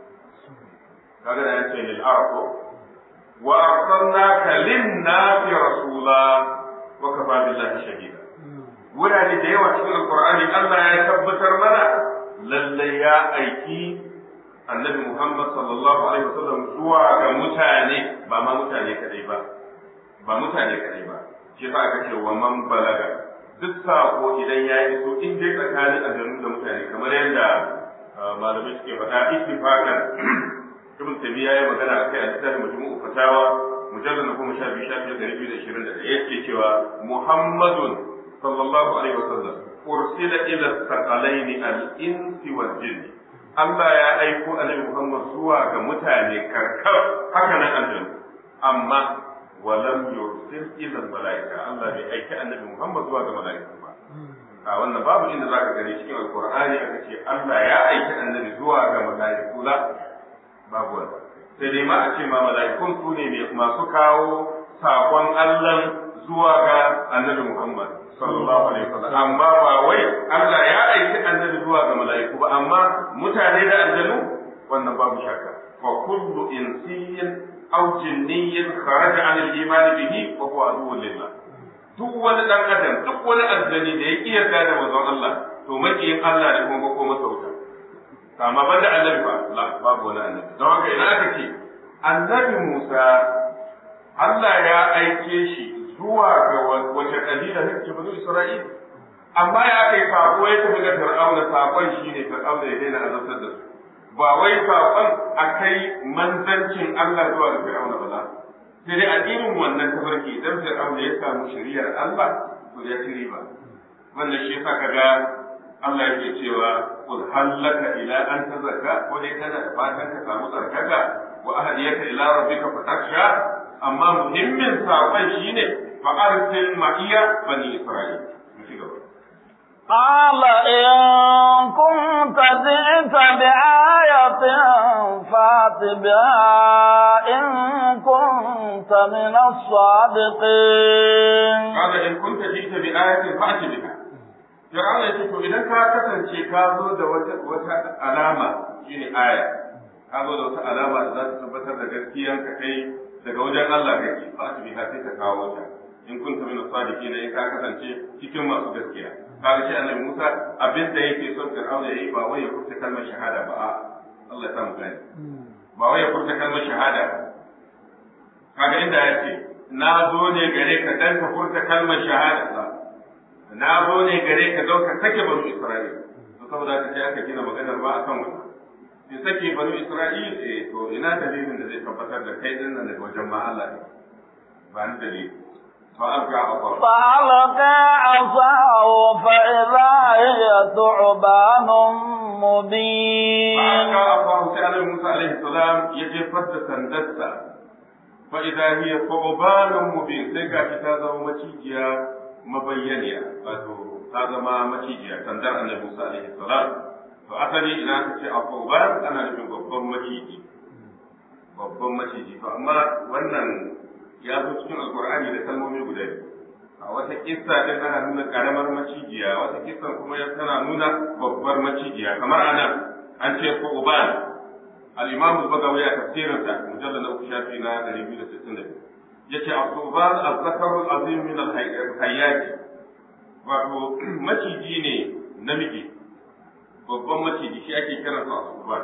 هذا يعني للأرض وأرسلناك للناس رسولا وكفى بالله شهيدا wurare da yawa cikin alkur'ani Allah ya tabbatar mana lallai ya aiki annabi Muhammad sallallahu alaihi wasallam zuwa ga mutane ba ma mutane kadai ba ba mutane kadai ba shi yasa aka ce wa man balaga duk sako idan ya yi so in dai tsakanin aljanu da mutane kamar yadda malamai suke faɗa ittifaqan ibn tabiya ya magana a kai a littafin majmu'u fatawa mujallal na goma sha biyu sha biyar da biyu da ishirin da ɗaya yake cewa muhammadun sallallahu alaihi wasallam ursila ila thaqalaini al-insi wal jinni Allah ya aiko Annabi Muhammad zuwa ga mutane karkar haka nan aljanna amma walam yursil ila malaika Allah bai aiki Annabi Muhammad zuwa ga malaika ba a wannan babu inda zaka gani cikin alqur'ani aka ce Allah ya aiki Annabi zuwa ga malaiku la babu wannan sai dai ma a ce ma malaikun su ne masu kawo sakon Allah zuwa ga Annabi Muhammad sallallahu alaihi wasallam amma ba wai Allah ya aiki annabi zuwa ga mala'iku ba amma mutane da aljanu wannan babu shakka fa kullu insiyyin aw jinniyyin kharaja an al-iman bihi wa huwa aduwwun lillah duk wani dan adam duk wani aljani da ya kiyarda da manzon Allah to makiyin Allah ne kuma ko masa wuta amma banda annabi ba la babu wani annabi don haka ina aka ce annabi Musa Allah ya aike shi zuwa ga wace kabila ne ce bazu Isra'il amma ya kai sako ya tafi ga Fir'auna sakon shine Fir'auna ya daina azabtar da su ba wai sakon akai manzancin Allah zuwa ga Fir'auna ba la sai dai a irin wannan tafarki idan Fir'auna ya samu shari'ar Allah to ya ci riba wannan shi yasa kaga Allah yake cewa qul hallaka ila an tazakka ko dai kana da fatan ka samu tsarkaka wa ahdiyaka ila rabbika fatakhsha amma muhimmin saƙon shine فأرسل معي بني إسرائيل قال إن كنت جئت بآية فات بها إن كنت من الصادقين قال إن كنت جئت بآية فأت بها Fir'auna ya ce to idan ka kasance ka zo da wata alama shine aya ka zo da wata alama da za ta tabbatar da gaskiyan ka kai daga wajen Allah kake fa ta biha sai ka kawo ta in kunta min sadiqin in ka kasance cikin masu gaskiya kaga shi annabi Musa abin da yake son Fir'auna yayi ba wai ya furta kalmar shahada ba a Allah ya samu gani ba wai ya furta kalmar shahada kaga inda ya ce na zo ne gare ka dan ka furta kalmar shahada ba na zo ne gare ka don ka sake banu Isra'ila saboda haka sai aka gina maganar ba akan wannan in sake banu Isra'il eh to ina dalilin da zai tabbatar da kai din nan daga wajen ma Allah ne ba ni dalili فألقى عصاه فألقى عصاه فإذا هي ثعبان مبين فألقى عصاه سأل موسى عليه السلام يجي فد سندسة فإذا هي ثعبان مبين سيكا كتازة ومتيجيا مبينيا هذا ما متيجيا سندر أن موسى عليه السلام فأتني إلى كتي الثعبان أنا نفهم babban maciji babban maciji to amma wannan ya zo cikin alkur'ani da kalmomi guda biyu a wata kissa din ana nuna karamar macijiya wata kissa kuma ya tana nuna babbar macijiya kamar anan an ce ko uban al-imam al-bagawi a tafsirin sa mujallad na uku shafi na 262 yace al-uban az-zakar al-azim min al-hayyat wato maciji ne namiji babban maciji shi ake kiransa al-uban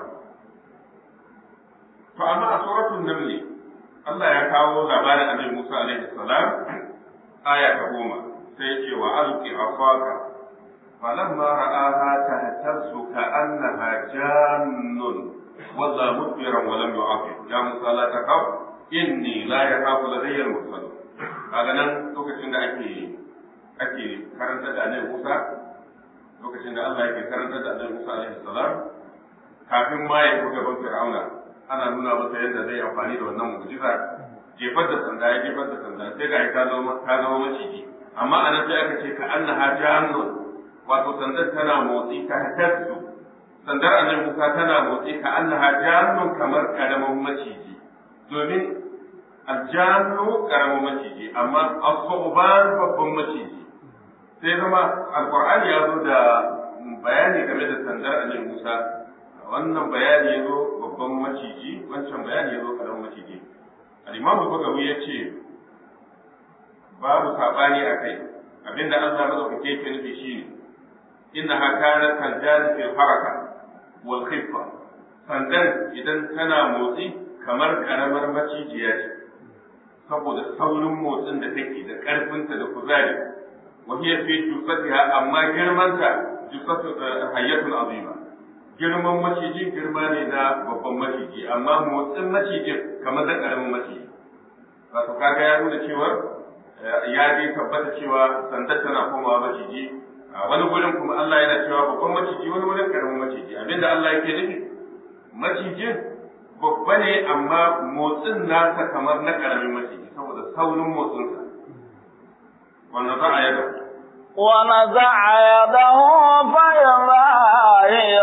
to amma a suratul naml Allah ya kawo labarin Annabi Musa alaihi salam aya ta goma sai ya ce wa alqi afaka falamma ra'aha tahtazzu ka'annaha jannun walla mudbiran wa lam yu'aqib ya Musa la taqaf inni la yakhafu ladayya al-mursal kaga nan lokacin da ake ake karanta da Annabi Musa lokacin da Allah yake karanta da Annabi Musa alaihi salam kafin ma ya buga ban Fir'auna ana nuna masa yadda zai amfani da wannan mu'jiza jefar da sanda ya jefar da sanda sai ga ta zama ta zama maciji amma anan sai aka ce ka annaha jahannun wato sandar tana motsi ka hatattu sandar annabi Musa tana motsi ka annaha jahannun kamar karamin maciji domin aljannu karamin maciji amma as-su'ban babban maciji sai zama alqur'ani ya zo da bayani game da sandar annabi Musa wannan bayani ya zo babban maciji wancan bayani ya zo karamin maciji al-imam bagawi ya ce babu sabani a kai abinda Allah madaukake yake nufi shine inna hakana kanjan fil haraka wal khiffa sandan idan tana motsi kamar karamar macijiya ce saboda saurin motsin da take da karfinta da kuzari wa hiya fi jusatiha amma girmanta jusatu hayyatun azima girman maciji girma ne na babban maciji amma motsin macijin kamar da karamin maciji wato kaga ya nuna cewa ya dai tabbata cewa sandar tana komawa maciji a wani gurin kuma Allah yana cewa babban maciji wani wurin karamin maciji abinda Allah yake nufi macijin babba ne amma motsin nasa kamar na karamin maciji saboda saurin motsinsa wanda za a yaba ونزع يده فإذا هي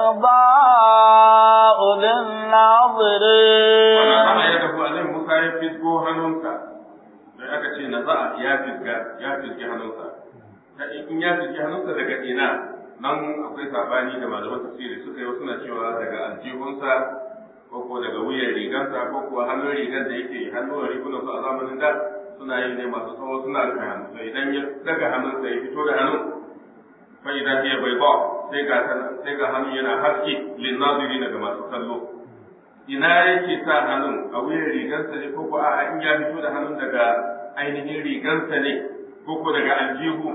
بيضاء للناظرين ونزع يده أنه موسى يفزقو hannunsa sai aka ce na za'a ya fizga ya fizgi hannunsa ta in ya fizgi hannunsa daga ina nan akwai sabani da malaman tafsiri suka yi suna cewa daga aljihunsa ko ko daga wuyan rigansa ko kuwa hannun rigan da yake hannun rigunan su a zamanin da suna yin ne masu tsawo suna rufe hannu to idan ya daga hannunsa ya fito da hannun fa idan ya bai ba sai ga sai ga hannun yana haske lin nazirin ga masu kallo ina yake sa hannun a wuyan rigansa ne ko ko a in ya fito da hannun daga ainihin rigansa ne ko ko daga aljihu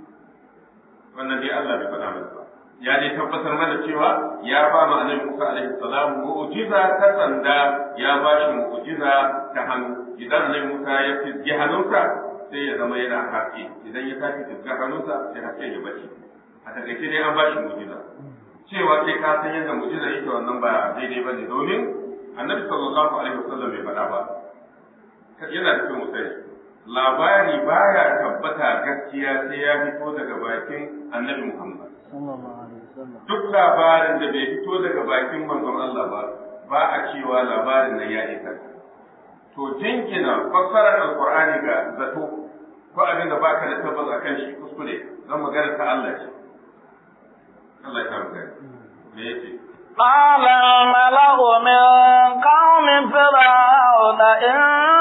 wannan dai Allah bai faɗa mana ba ya dai tabbatar mana cewa ya ba mu annabi Musa alaihi salam mu'jiza ta sanda ya ba shi mu'jiza ta hannu idan annabi Musa ya fizgi hannunsa sai ya zama yana haske idan ya sake fizga hannunsa sai haske ya bace a takaice dai an ba shi mu'jiza cewa sai ka san yadda mu'jiza yake wannan ba daidai bane domin annabi sallallahu alaihi wasallam bai faɗa ba yana da kyau mu sani labari baya tabbata gaskiya sai ya fito daga bakin annabi Muhammad duk labarin da bai fito daga bakin manzon Allah ba ba a cewa labarin nan ya isa to jinkina fassarar alqur'ani ga zato ko abin da baka da tabbas akan shi kuskure zan magana ta Allah ce Allah ya samu gani me yake قال الملأ من قوم فرعون إن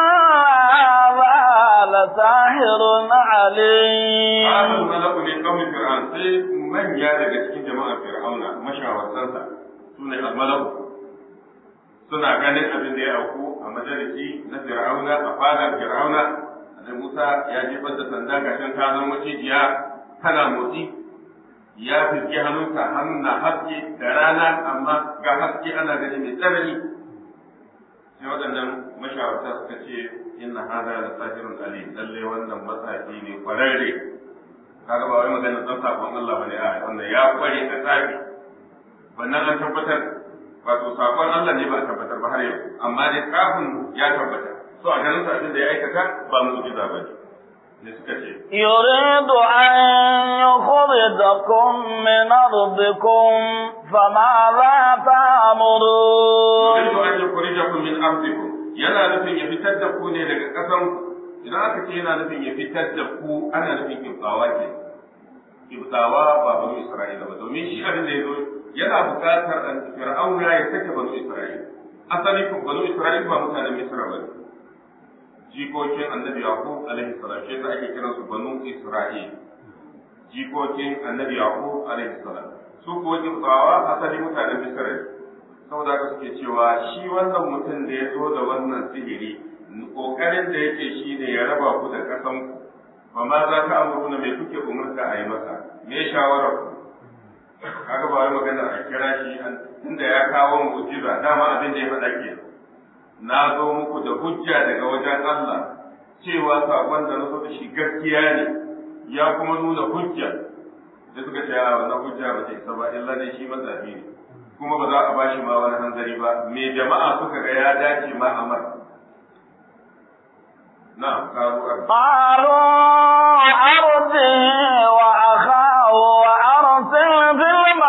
هذا لساحر عليم قال الملأ من قوم فرعون sai manya daga cikin jama'ar fir'auna mashawartansa sune al-mala'u suna ganin abin da ya auku a majalisi na fir'auna a fadar fir'auna da Musa ya jefar da sanda gashin ta zama macijiya tana motsi ya fiske hannunsa hannun na haske da rana amma ga haske ana gani mai tsanani sai waɗannan mashawarta suka ce inna hada la sahirun alim lalle wannan matsafi ne kwararre kaga ba wai maganar dan sakon Allah bane a wannan ya kware a tsafi wannan an tabbatar wato sakon Allah ne ba a tabbatar ba har yau amma dai kafin ya tabbata so a ganin abin da ya aikata ba mu'jiza bane ne suka ce يريد أن يخرجكم من أرضكم فماذا تأمرون yuridu an yukhrijakum min ardikum yana nufin ya fitar da ku ne daga ƙasan idan aka ce yana nufin ya fitar da ku ana nufin kibtawa ke kibtawa ba banu isra'ila ba domin shi abin da ya zo yana buƙatar an fir'auna ya sake banu isra'ila asali kun banu isra'ila ba mutanen misra ba ne jikokin annabi yaqub alaihi salam shi yasa ake kiransu banu isra'il jikokin annabi yaqub alaihi salam su kuwa kibtawa asali mutanen misra ne saboda haka suke cewa shi wannan mutum da ya zo da wannan sihiri kokarin da yake shi ne ya raba ku da kasan ku ba ma za ka amuru me kuke umurta a yi masa me shawara ku kaga ba wai magana a kira shi tunda ya kawo mu'jiza dama abin da ya faɗa ke na zo muku da hujja daga wajen Allah cewa sakon da na zo da shi gaskiya ne ya kuma nuna hujja da suka ce a wannan hujja ba ta isa ba illa dai shi matsafi ne kuma ba za a bashi ma wani hanzari ba me jama'a suka ga ya dace ma a mar na'am karu قالوا أرضه وأخاه وأرسل في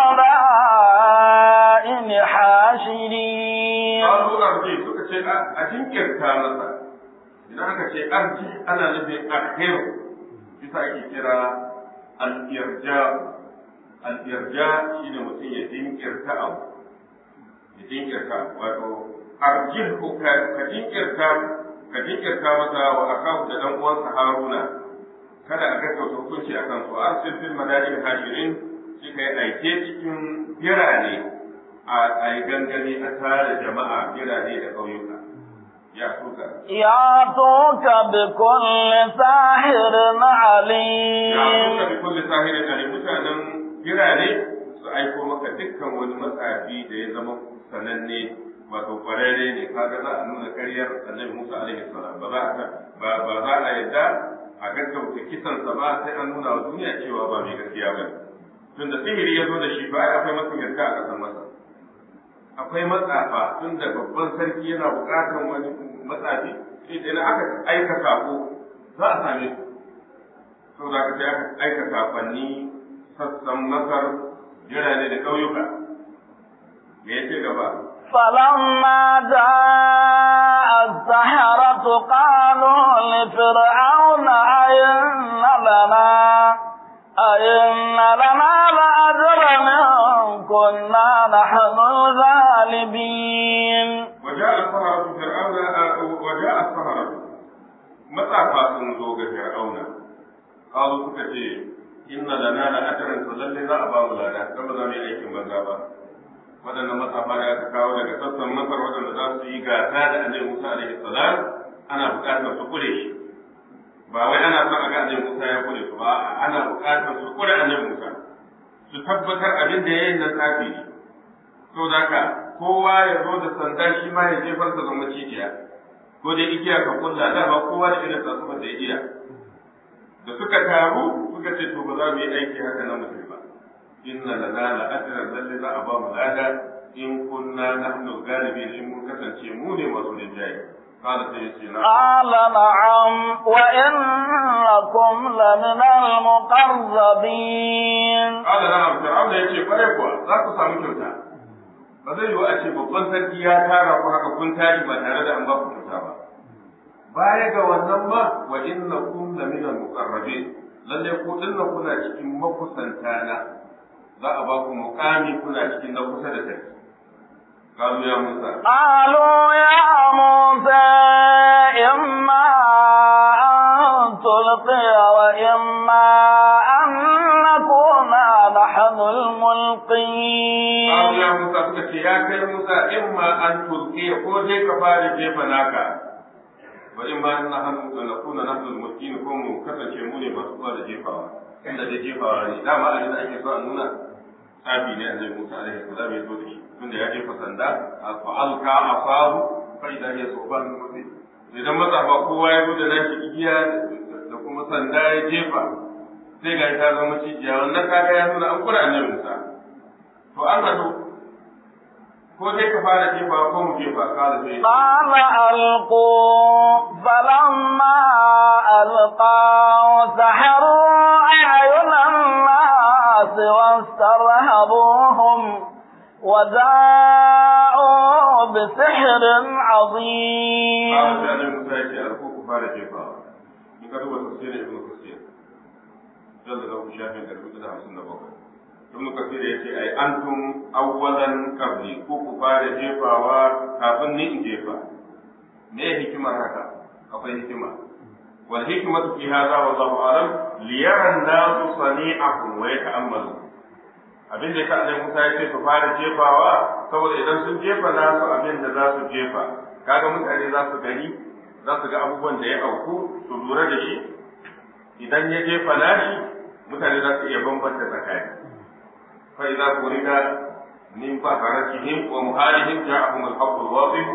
المدائن حاشرين karu arji suka ce a jinkirta masa idan aka ce arji ana nufin akhir bisa ake kira al-irja al-irja shine mutum ya jinkirta abu ya jinkirta wato arjih ko ka jinkirta ka jinkirta masa wa akahu da dan uwansa Haruna kada a gaggauta hukunci a kan su arsil fil madadin hashirin shi kai aike cikin birane a yi gangami a tare jama'a birane da ƙauyuka ya suka يأتوك بكل ساحر عليم ya suka bi kulli sahirin alim mutanen birane su aiko maka dukkan wani matsafi da ya zama sananne wato kwararre ne kaga za a nuna karyar annabi Musa alaihi salam ba za a ba ba za a yadda a gaggauta kisansa ba sai an nuna wa duniya cewa ba mai gaskiya ba tun da sihiri ya zo da shi ba akwai masu gaskiya a ƙasar masa akwai matsafa tun da babban sarki yana buƙatar wani matsafi idan aka aika sako za a same su sau da aka aka aika safanni sassan masar jirane da ƙauyuka me ya ce gaba فلما جاء السحرة قالوا لفرعون أئن لنا أئن لنا لأجرا إن كنا نحن الغالبين وجاء السحرة فرعون وجاء السحرة متى فاسن زوج فرعون قالوا سكتي إن لنا لأجرا فلن لا أبا ولا كما زم أيكم بنزابا waɗannan matsafa da aka kawo daga sassan masar waɗanda za su yi gasa da annabi Musa alaihi salam ana buƙatar su kure shi ba wai ana son a ga annabi Musa ya kure su ba ana buƙatar su kure annabi Musa su tabbatar abin da yayin nan tsafi ne to ka kowa ya zo da sanda shi ma ya jefar da zama cikiya ko da igiya ka kulla da ba kowa da irin tsatsuba da ya iya da suka taru suka ce to ba za mu yi aiki haka na mutum ba inna lana la ajran lalle za a ba mu lada in kunna nahnu galibin in mun kasance mu ne masu rinjaye قال سيدنا قال نعم وإنكم لمن المقربين قال نعم فرعون يجي kwarai kuwa za ku samu kyauta ba zai yiwu a ce babban sarki ya tara ku haka kun tashi ba tare da an ba ku kyauta ba baya ga wannan ma wa innakum lamina muqarrabin lalle ku dinna kuna cikin makusanta na za a ba ku muqami kuna cikin na kusa da sarki قالوا يا موسى قالوا يا موسى إما أن تلقي وإما أن نكون نحن الملقين قالوا يا موسى سكت يا كي موسى إما أن تلقي كوجي كفار جيف ناكا وإما أن نحن نكون نحن الملقين كوم كسن شموني ما سوى جيفا inda da jefawa ne dama abin da ake so a nuna tsafi ne annabi Musa alaihi salam ya zo da shi tunda ya jefa sanda fa alka asahu fa idan ya soban mutum idan matsafa kowa ya zo da nashi igiya da kuma sanda ya jefa sai ga ta zama cijiya wannan kaga ya nuna an kura annabi Musa to an gado ko dai ka fara jefa ko mu jefa kala sai قال ألقوا فلما ألقوا سحروا أعين الناس واسترهبوهم وجاءوا بسحر عظيم kala sai annabi Musa ya ce alko ku fara jefa in ka duba tafsirin ibnu kasir dan da ku shafin da rubutu da 57 ibnu kasir ya ce ai antum awwalan qabli ku ku fara jefawa kafin ni in jefa me hikimar haka akwai hikima wal hikmatu fi hadha wallahu alam liyara an-nasu sani'akum wa yata'ammalu abin da yasa Annabi Musa ya ce ku fara jefawa saboda idan sun jefa nasu abin da za su jefa kaga mutane za su gani za su ga abubuwan da ya auku su lura da shi idan ya jefa nashi mutane za su iya bambanta tsakani fa idza qurida min faharatihim wa muhalihim ja'ahum al-haqqu al-wadih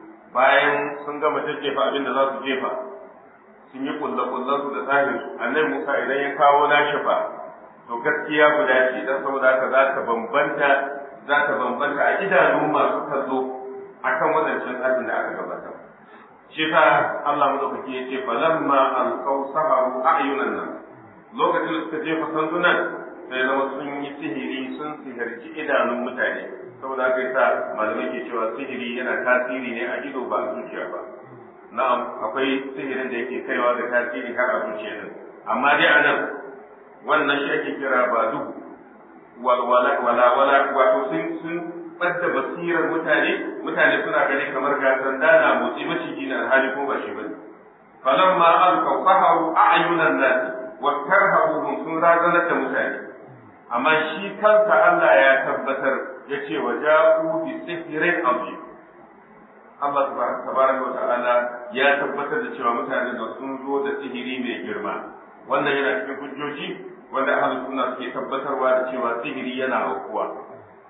bayan sun gama jajjefa abin da za su jefa sun yi kullakullan su da tsarin su annabi Musa idan ya kawo nashi fa to gaskiya guda ce dan saboda haka za ta bambanta za ta bambanta a idanun masu kallo akan wadancan tsarin da aka gabatar shi fa Allah madaukaki ya ce falamma alqaw saharu a'yunan nan lokacin da suka jefa sandunan sai zama sun yi sihiri sun sihirci idanun mutane saboda haka yasa malamai ke cewa sihiri yana tasiri ne a ido ba a zuciya ba na'am akwai sihirin da yake kaiwa da tasiri har a zuciya din amma dai a nan wannan shi ake kira ba duhu walwala wala wala wato sun sun ɓadda basirar mutane mutane suna gani kamar ga sanda na motsi maciji na alhali ko ba shi bane falamma alqaw saharu a'yunan nas wa tarhabuhum sun razanar da mutane amma shi kansa Allah ya tabbatar ya ce wa ja'u bi sihrin azim Allah tabaraka wa ta'ala ya tabbatar da cewa mutane da sun zo da sihiri mai girma wannan yana cikin hujjoji wanda ahlus sunna suke tabbatarwa da cewa sihiri yana aukuwa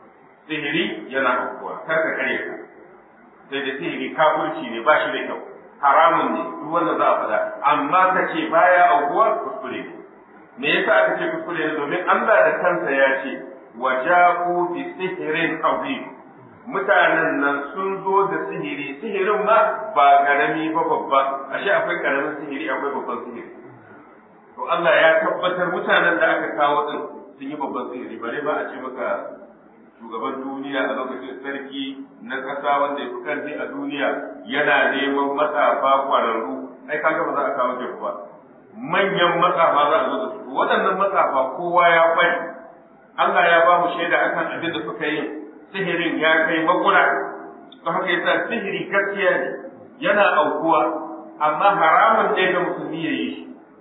sihiri yana aukuwa kar ka kare ka sai da sihiri kafirci ne ba shi da kyau haramun ne duk wanda za a faɗa amma ka ce baya aukuwa kuskure ne me yasa aka ce kuskure ne domin Allah da kansa ya ce wa ja'u bi sihrin azim mutanen nan sun zo da sihiri sihirin ma ba karami ba babba ashe akwai karamin sihiri akwai babban sihiri to Allah ya tabbatar mutanen da aka kawo din sun yi babban sihiri bare ba a ce maka shugaban duniya a lokacin sarki na ƙasa wanda ya fi karfi a duniya yana neman matsafa kwararru ai kaga ba za a kawo jefu ba manyan matsafa za a zo da su waɗannan matsafa kowa ya kwai Allah ya ba mu shaida akan abin da suka yi sihirin ya kai makura don haka yasa sihiri gaskiya ne yana aukuwa amma haramun ne ga musulmi ya yi shi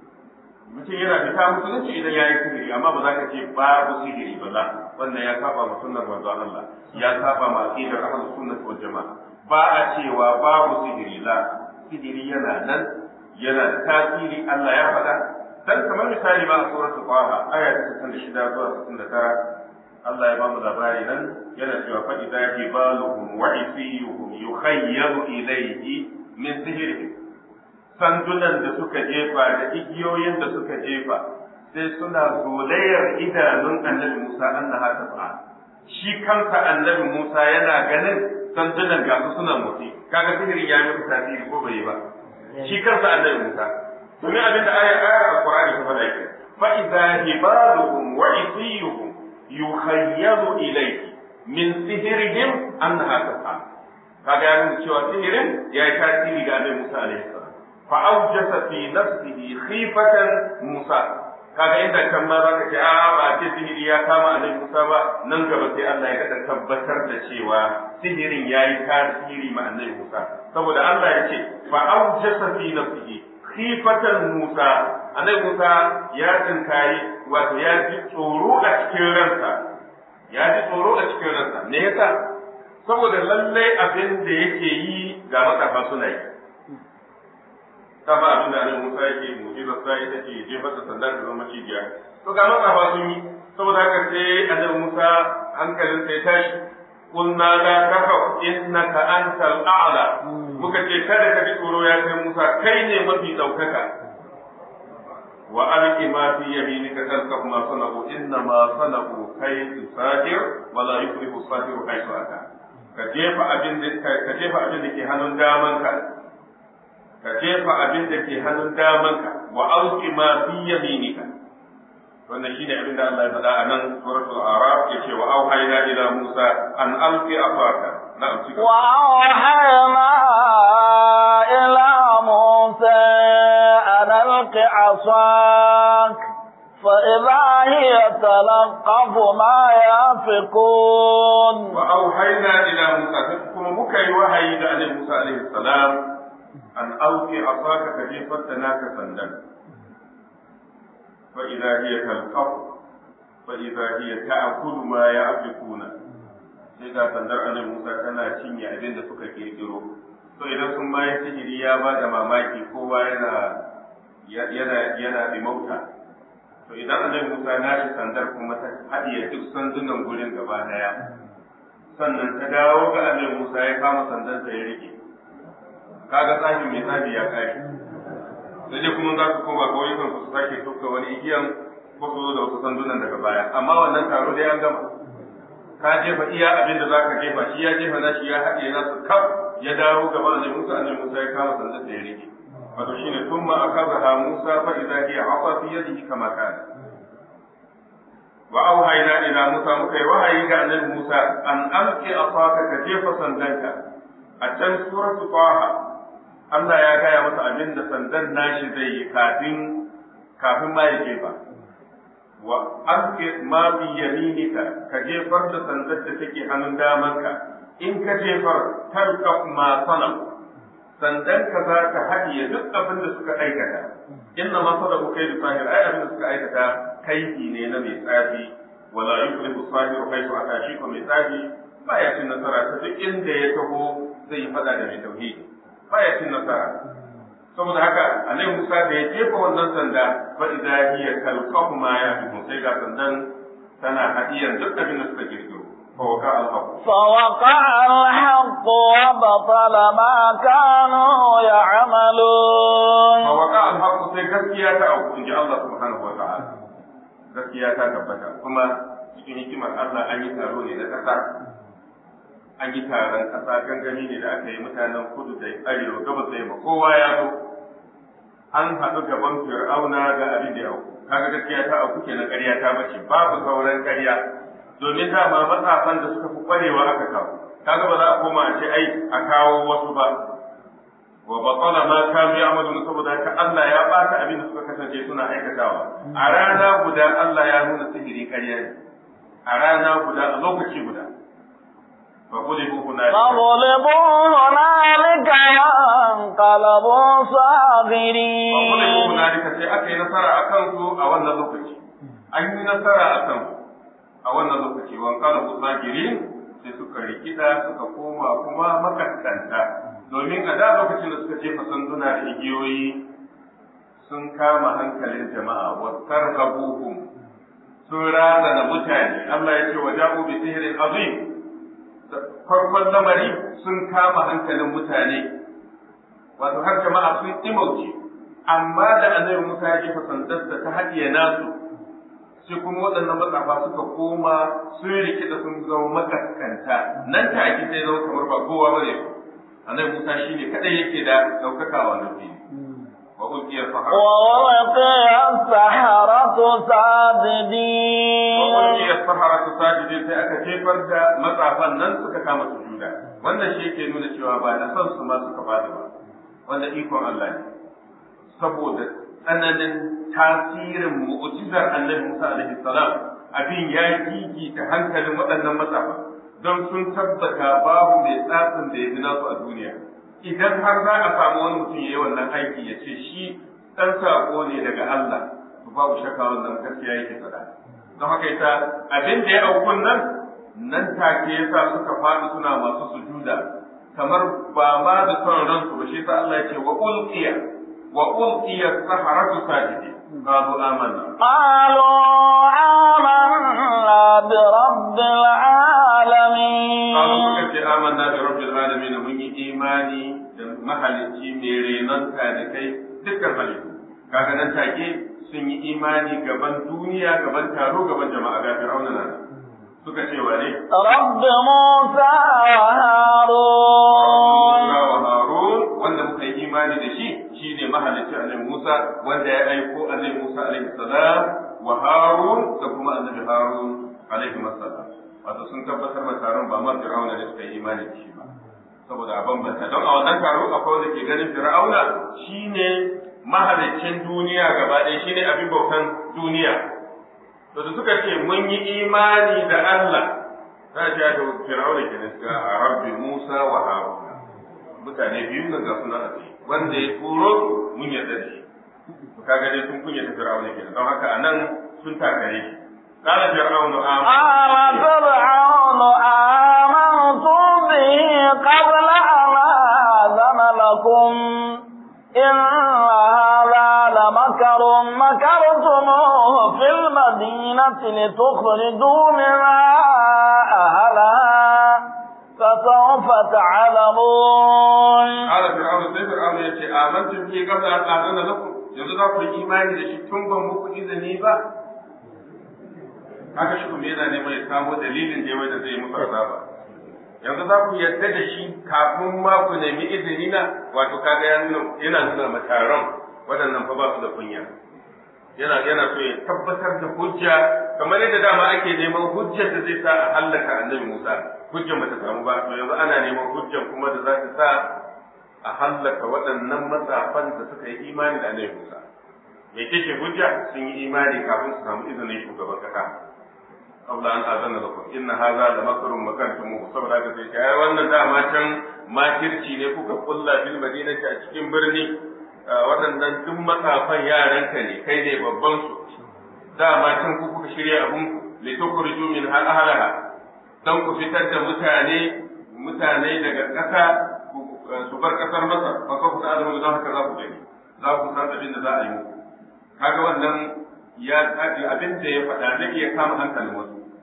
mutum yana fita musulunci idan ya yi sihiri amma ba za ka ce babu sihiri ba za wannan ya saba ma sunnar manzo Allah ya saba ma aqidar ahlus sunnah wal jamaa ba a cewa babu sihiri la sihiri yana nan yana da tasiri Allah ya faɗa dan kamar misali ba a suratul qaha aya ta 66 zuwa 69 Allah ya ba mu labari nan yana cewa fa idza hibaluhum wa isiyuhum yukhayyalu ilayhi min sihrihim sandunan da suka jefa da igiyoyin da suka jefa sai suna zolayar idanun annabi Musa annaha tafa shi kansa annabi Musa yana ganin sandunan ga su suna motsi kaga sihirin ya yi tasiri ko bai yi ba shi kansa annabi Musa domin abin da ayar ayar alqur'ani ta faɗa ke fa idza hibaluhum wa isiyuhum yukhayyalu ilayhi min sihirihim annaha tafa kaga ya nuna cewa sihirin ya yi tasiri ga annabi Musa alaihi salam فأوجس في نفسه خيفة موسى kaga inda kan ma zaka ce a ba ce sihiri ya kama annabi Musa ba nan gaba sai Allah ya kada tabbatar da cewa sihirin yayi tasiri ma annabi Musa saboda Allah ya ce fa awjasa fi nafsihi khifatan Musa annabi Musa ya tsinkayi wato ya ji tsoro a cikin ransa ya ji tsoro a cikin ransa me yasa saboda lallai abin da yake yi ga matsafa suna yi ta ba abin da annabi Musa yake mu'jizar sa ita ce jefa da sandar da zama cibiya to ga matsafa sun yi saboda haka sai annabi Musa hankalin sai tashi kunna la takaf innaka antal a'la muka ce kada ka ji tsoro ya kai Musa kai ne mafi daukaka wa alqi ma fi yaminika talqaf ma sanahu inna ma sanahu kaydu sahir wa la yuflihu sahiru haythu ata ka jefa abin da ka jefa abin da ke hannun damanka ka jefa abin da ke hannun damanka wa auki ma fi yaminika wannan shine abin da Allah ya faɗa a nan suratul araf yace wa auhayna ila musa an alqi afaka na'am cika wa auhayna ila musa an alqi asak فإذا هي تلقف ما يافكون وأوحينا إلى موسى كما مكي وحي إلى موسى عليه السلام an auke a saka ka jefar da naka sandan fa idza hiya talqaf fa idza hiya ta'kulu ma ya'fikuna sai ga sandar annabi Musa tana cinye abin da suka kirkiro to idan sun ma sihiri ya ba da mamaki kowa yana yana yana dimauta to idan annabi Musa na shi sandar kuma ta haɗiye duk sandunan gurin gaba daya sannan ta dawo ga annabi Musa ya kama sandansa ya rike kaga tsahin mai tsabi ya kare sai dai kuma za su koma kauyukan su sake tukka wani igiyan ko su zo da wasu sandunan daga baya amma wannan taro dai an gama ka jefa iya abin da zaka jefa shi ya jefa na shi ya haɗe na su kaf ya dawo gaba da Musa annabi Musa ya kama sandan da ya rike wato shine thumma akazaha Musa fa idza hiya afa fi yadihi kama kana wa auhayna ila Musa muka yi wahayi ga annabi Musa an alqi afaka ka jefa sandanka a can suratu Taha Allah ya gaya masa abin da sandan nashi zai yi kafin kafin ma ya jefa wa alqi ma bi yaminika ka jefar da sandar da take hannun damanka in ka jefar talqa ma sanam sandan ka za ka haɗiye duk abin da suka aikata inna ma sadaku kai da sahir ai abin da suka aikata kaifi ne na mai tsafi wala yuflihu sahiru haythu ata shi ko mai tsafi ba ya cin nasara ta duk inda ya taho zai yi fada da mai tauhidi ba ya cin nasara saboda haka annabi Musa da ya jefa wannan sanda fa idza hiya talqafu ma yafikun sai ga sandan tana hadiyan duk abin da suka kirkiro فوقع الحق فوقع الحق وبطل ما كانوا يعملون فوقع الحق sai gaskiya ta auku inji Allah subhanahu wa ta'ala gaskiya ta tabbata kuma cikin hikimar Allah an yi taro ne na kasa an yi taron kasa gangami ne da aka yi mutanen kudu da arewa gabas da yamma kowa ya zo an haɗu gaban fir'auna ga abin da ya auku kaga gaskiya ta auku kenan ƙarya ta bace babu sauran ƙarya domin dama matsafan da suka fi ƙwarewa aka kawo kaga ba za a koma a ce ai a kawo wasu ba wa batala ma kanu ya'maluna saboda haka Allah ya bata abin da suka kasance suna aikatawa a rana guda Allah ya nuna sihiri ƙarya ne a rana guda a lokaci guda fa qulibu hunalika فغلبوا هنالك وانقلبوا fa qulibu صاغرين hunalika sai aka yi nasara akan su a wannan lokaci an yi nasara akan su a wannan lokaci wan qalabu sagirin sai suka rikida suka koma kuma makaskanta domin a da lokacin da suka jefa sanduna da igiyoyi sun kama hankalin jama'a wa tarhabuhum sun razana mutane Allah ya ce wa ja'u bi sihrin azim farkon lamari sun kama hankalin mutane wato har jama'a sun imauce amma da annabi Musa ya jefa sandarsa ta haɗiye nasu sai kuma waɗannan matsafa suka koma sun rikida sun zama makaskanta nan take sai zama kamar ba kowa bane annabi Musa shine kadai yake da daukaka a wannan fili wa ulqiya sahara ووقع السحرة wa ساجدين ulqiya sahara sajidin sai aka jefar da matsafan nan suka kama sujuda wannan shi yake nuna cewa ba da son su ma suka bada ba wanda ikon Allah ne saboda tsananin tasirin mu'jizar annabi Musa alaihi salam abin ya gigita hankalin waɗannan matsafa don sun tabbata babu mai tsatsin da ya fi nasu a duniya idan har za a samu wani mutum ya yi wannan aiki ya ce shi ɗan saƙo ne daga Allah to babu shakka wannan gaskiya yake faɗa don haka yasa abin da ya aukun nan nan take yasa suka faɗi suna masu sujuda kamar ba ma da son ransu ba shi yasa Allah ya ce wa ulqiya wa ulqiya saharatu sajidin qalu amanna قالوا آمنا برب العالمين Kalu suka ce amanna bi rabbil alamin mun yi imani da mahalicci mai renon talikai dukkan halittu kaga nan take sun yi imani gaban duniya gaban taro gaban jama'a ga fir'auna nan suka ce wane رب موسى وهارون Musa wa Harun wanda muka yi imani da shi shine mahalicci annabi Musa wanda ya aiko annabi Musa alaihi salam wa Harun da kuma annabi Harun alaihi salam wato sun tabbatar da taron ba ma Fir'auna da suka yi imani da shi ba saboda a bambanta don a wannan taro akwai wanda ke ganin Fir'auna shine mahaliccin duniya gaba ɗaya shine abin bautan duniya to da suka ce mun yi imani da Allah za a da Fir'auna ke da suka a rabbi Musa wa Harun mutane biyu nan ga suna a ciki wanda ya turo su mun yarda da shi to kaga dai sun kunya ta Fir'auna kenan don haka anan sun takare shi قال فرعون آمنت قال فرعون آمنتم به قبل أن آذن لكم إن هذا لمكر مكرتموه في المدينة لتخرجوا منها أهلها فسوف تعلمون قال فرعون sai Fir'auna ya ce amantum bi qabla an adana lakum yanzu za ku yi imani da shi tun ban muku izini ba haka shi kuma yana neman ya samo dalilin da yawa da zai muku azaba yanzu za ku yarda da shi kafin ma ku nemi izini na wato kaga ya nuna yana nuna ma taron waɗannan fa ba su da kunya yana yana so ya tabbatar da hujja kamar yadda dama ake neman hujjar da zai sa a hallaka annabi Musa hujjar bata samu ba to yanzu ana neman hujjar kuma da za ta sa a hallaka waɗannan matsafan da suka yi imani da annabi Musa me kike hujja sun yi imani kafin su samu izinin shugaban kasa qabla an azana lakum inna hadha la makrun makantum saboda haka sai kai wannan dama can makirci ne kuka kulla fil madinati a cikin birni waɗannan duk matsafan yaranka ne kai ne babban su dama can ku kuka shirya abun ku li tukhriju min ahlaha dan ku fitar da mutane mutane daga ƙasa su bar ƙasar Masar fa ka ku ta'lamu don haka za ku gani za ku san abin da za a yi muku kaga wannan ya abin da ya faɗa zai iya kama hankalin wasu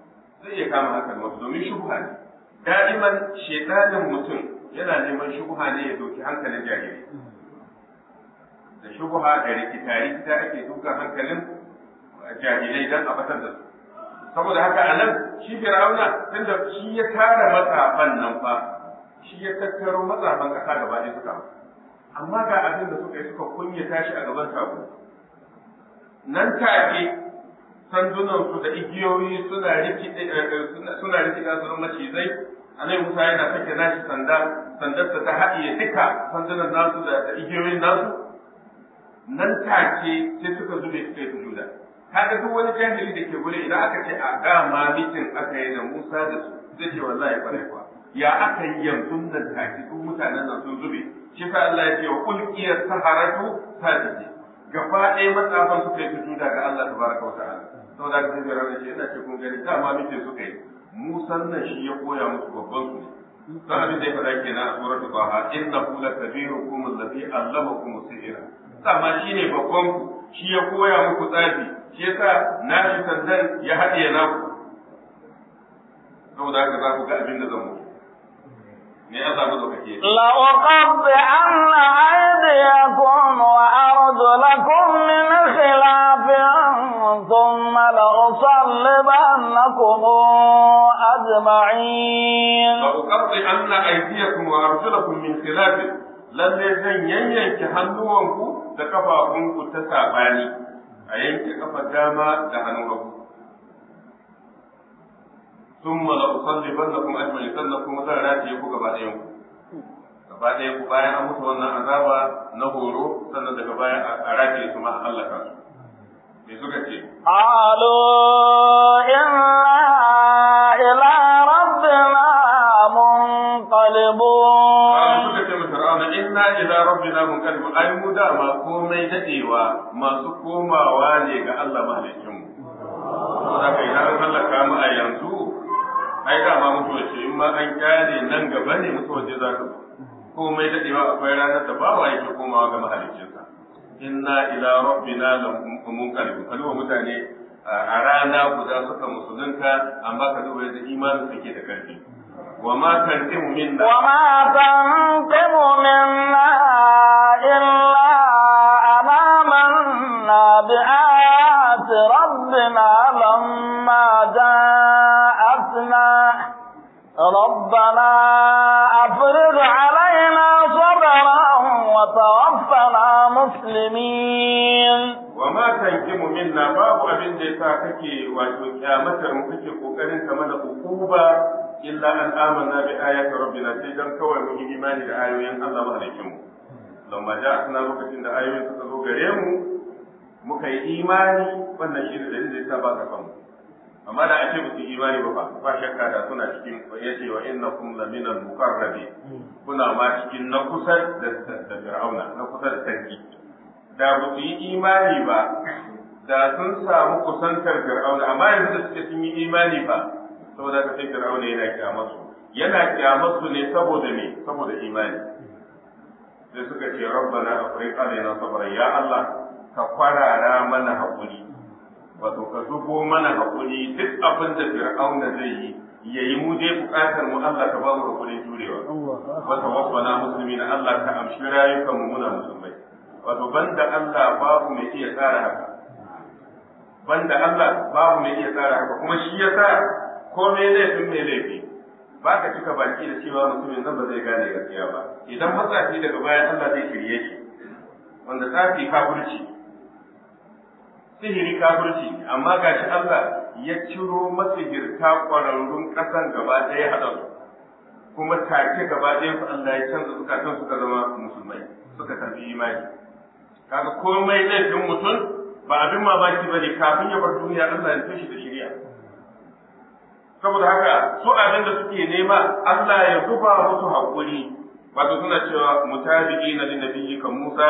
zai iya kama hankali wasu domin shubha ne da'iman shedanin mutum yana neman shubha ne ya doki hankalin jahili da shubha da rikita rikita ake dukan hankalin jahilai dan a batar da su saboda haka a nan shi fir'auna tunda shi ya tara matsafan nan fa shi ya tattaro matsafan kasa gaba ɗaya suka amma ga abin da suka yi suka kunyata shi a gaban sabo nan take sandunansu da igiyoyi suna rikida suna rikida su macizai anai Musa yana sake nashi sanda sandarsa ta haɗiye duka sandunan nasu da igiyoyin nasu nan take sai suka zube suka yi sujuda kaga duk wani jahili da ke gure idan aka ce a dama mitin aka yi da Musa da su zai ce wallahi kwarai kuwa ya aka yi yanzu nan take duk mutanen nan sun zube shi sa Allah ya ce wa ulqiyas saharatu sajidi gaba ɗaya matsafan suka yi sujuda ga Allah tabaraka wa ta'ala saboda haka sai ranar ce ina ce kun gani dama mitin suka yi Musan nan shi ya koya musu babban su ne don abin da ya faɗa kenan a suratul Taha innahu lakabirukum allazi allamakum sihra dama shine babban ku shi ya koya muku tsafi shi yasa nashi sandan ya haɗiye naku saboda haka za ku ga abin da zan muku me ya samu zaukake لأقطعن أيديكم وأرجلكم من خلاف ثم لأصلبنكم أجمعين لأقطعن أيديكم وأرجلكم من خلاف lalle zan yanyanke hannuwanku da kafafunku ta saɓani a yanke kafa dama da hannun hagu sun mala usalliban na kuma ajmali sannan kuma zan rataye ku gaba ɗayan ku gaba ɗaya ku bayan an musu wannan azaba na horo sannan daga baya a rataye su ma a hallaka su me suka ce قالوا إنا إلى ربنا منقلبون Kalu suka ce mu Fir'auna inna ila rabbina munqalibun ai mu dama komai dadewa masu komawa ne ga Allah mahaliccin mu. Saboda kai idan an halaka mu a yanzu ai dama mutuwa ce in ma an kyale nan gaba ne mutuwa ce za ta zo. Komai dadewa akwai ranar da bawa yake komawa ga mahaliccinsa. Inna ila rabbina munqalibun kalwa mutane a rana guda suka musulunta amma ka duba yadda imanin suke da karfi. وما تنقم منا وما تنقم منا إلا أن آمنا بآيات ربنا لما جاءتنا ربنا أفرغ علينا صبرا وتوفنا مسلمين وما تنقم منا باب abin da yasa kake wato kyamatar mu kake kokarin ka mana ukuba illa an amanna bi ayati rabbina sai dan kawai mun yi imani da ayoyin Allah mahalikin mu lamma ja'atna lokacin da ayoyin suka zo gare mu muka yi imani wannan shi da dalilin da yasa ba ka famu amma da ake musu imani ba fa ba shakka da suna cikin yace wa innakum laminal muqarrabin kuna ma cikin na kusa da da fir'auna na kusa da sarki da ba su yi imani ba da sun samu kusantar fir'auna amma yanzu da suke sun yi imani ba saboda ka sai fir'auna yana kyamarsu yana kyamarsu ne saboda me saboda imani sai suka ce rabbana afriq alaina sabran ya Allah ka kwarara mana hakuri wato ka zubo mana hakuri duk abin da fir'auna zai yi yayi mu dai bukatar mu Allah ka ba mu hakurin jurewa wa tawaffana muslimina Allah ka amshi rayukan mu muna musulmai wato banda Allah babu mai iya tsara haka banda Allah babu mai iya tsara haka kuma shi yasa ko me laifin mai laifi ba ka cika baki da cewa mutumin nan ba zai gane gaskiya ba idan matsafi daga bayan Allah zai shirye shi wanda tsafi kafirci sihiri kafirci amma gashi Allah ya ciro masihirta ƙwararrun ƙasan gaba ɗaya haɗa su kuma take gaba ɗaya su Allah ya canza zukatan suka zama musulmai suka karbi imani kaga komai laifin mutum ba abin mamaki bane kafin ya bar duniya Allah ya tashi da shari'a saboda haka su abin da suke nema Allah ya zuba musu haƙuri wato suna cewa mutabi'i na linabiyyi kan Musa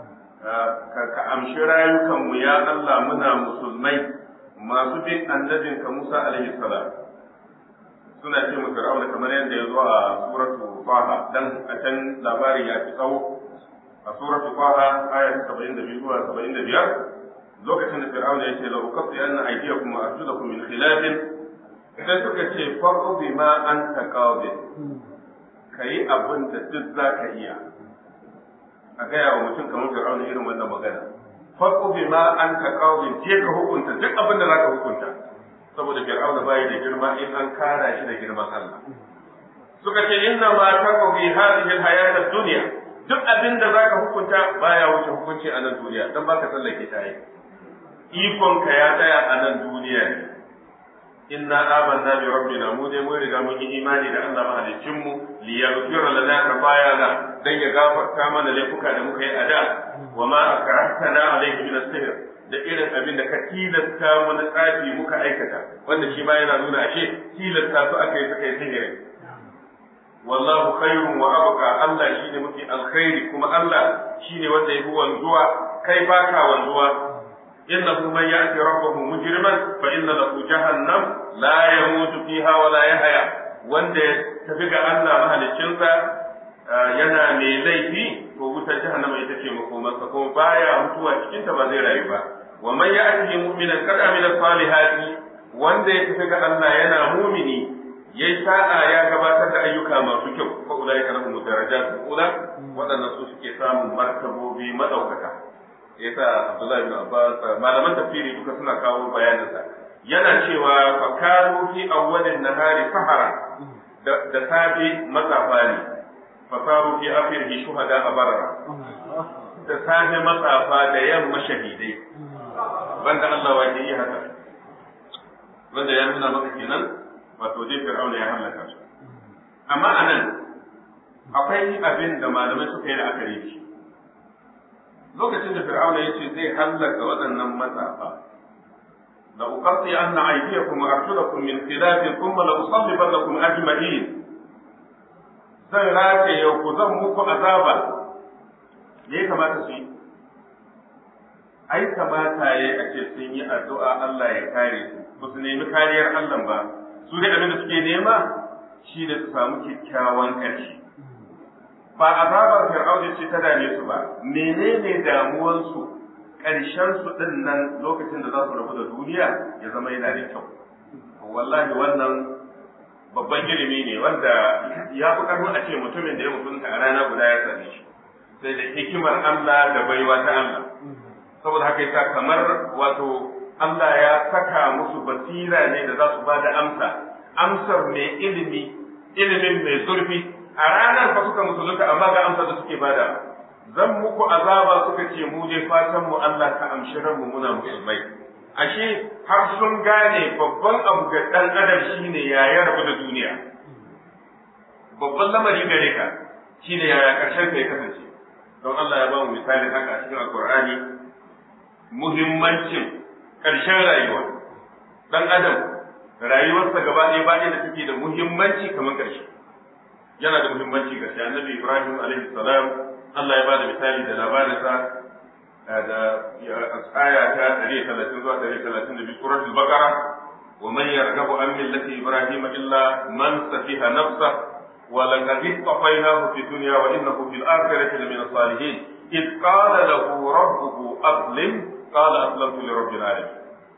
ka amshi rayukan mu ya Allah muna musulmai masu bin annabin ka Musa alaihi salam suna ce mu Fir'auna kamar yadda ya zo a suratu Faha dan a can labarin ya fi tsawo a suratu Faha aya 72 zuwa 75 lokacin da Fir'auna ya ce la uqatti anna aydiyakum wa arjulakum min khilafin sai suka ce farko bi ma an ta kawo ka yi abin da duk za ka iya a gaya wa mutum kamar fir'auna irin wannan magana farko bi ma an ta kawo je ka hukunta duk abin da za ka hukunta saboda fir'auna bai da girma in an kara shi da girman Allah suka ce inna ma taqbi hadhihi alhayat ad-dunya duk abin da zaka hukunta baya wuce hukunci a nan duniya dan baka tsallake ta yi ikon ka ya tsaya a nan duniya ne inna amanna bi rabbina mu dai mun riga mun yi imani da Allah mahaliccin mu li yaghfira lana khatayana dan ya gafarta mana laifuka da muka yi a da wa ma akrahtana alayhi min as-sihr da irin abin da ka tilasta mu na tsafi muka aikata wanda shi ma yana nuna ashe tilasta su aka yi suka yi sihiri wallahu khairun wa abqa Allah shine mafi alkhairi kuma Allah shine wanda yafi wanzuwa kai baka wanzuwa innahu man ya'ti rabbahu mujriman fa inna lahu jahannam la yamutu fiha wa la yahya wanda ya tafi ga Allah mahaliccinsa yana mai laifi to wutar jahannama ita ce makomarsa kuma baya mutuwa cikin ta ba zai rayu ba wa man ya'ti mu'minan qad amila salihati wanda ya tafi ga Allah yana mumini yayi sa'a ya gabatar da ayyuka masu kyau fa ulai kana mu darajat ula wadannan su suke samun martabobi madaukaka yasa Abdullahi bin Abbas malaman tafsiri duka suna kawo bayanin sa yana cewa fa kanu fi awwalin nahari sahara da safi matsafa ne fa saru fi akhirihi shuhada a barara da safe matsafa da yamma shahidai banda Allah wa yi haka wanda ya nuna maka kenan wato dai fir'auna ya halaka su amma anan akwai abin da malamai suka yi la'akari shi lokacin da fir'auna ya ce zai hallaka waɗannan matsafa la uqatti anna aydiyakum wa arjulakum min khilaf thumma la usallibannakum ajma'in zan rataye ku zan muku azaba me ya kamata su yi ai kamata ya a ce sun yi addu'a Allah ya kare su ba su nemi kariyar Allah ba su da abin da suke nema shi da su samu kyakkyawan ƙarshe ba azabar fir'auna ce ta dame su ba menene damuwansu ƙarshen su din nan lokacin da za su rabu da duniya ya zama yana da kyau wallahi wannan babban ilimi ne wanda ya fi karfin a ce mutumin da ya mutunta a rana guda ya same shi sai da hikimar Allah da baiwa ta Allah saboda haka yasa kamar wato Allah ya saka musu basira ne da za su ba da amsa amsar mai ilimi ilimin mai zurfi a ranar fa suka musulunta amma ga amsar da suke bada zan muku azaba suka ce mu dai fatan mu Allah ka amshi mu muna musulmai ashe har sun gane babban abu ga dan adam shine ya ya rabu da duniya babban lamari gare ka shine yaya karshen ka ya kasance don Allah ya ba mu misali haka a cikin alqur'ani muhimmancin ƙarshen rayuwa dan adam rayuwarsa gaba ɗaya ba da take da muhimmanci kamar ƙarshe yana da muhimmanci ga shi annabi Ibrahim alaihi salam Allah ya bada misali da labarinsa da aya ta 130 zuwa 132 suratul baqara wa man yarghabu an millati ibrahim illa man safiha nafsa wa laqad istafainahu fi dunya wa innahu fil akhirati lamina salihin إذ قال له ربه أسلم قال أسلمت لرب العالمين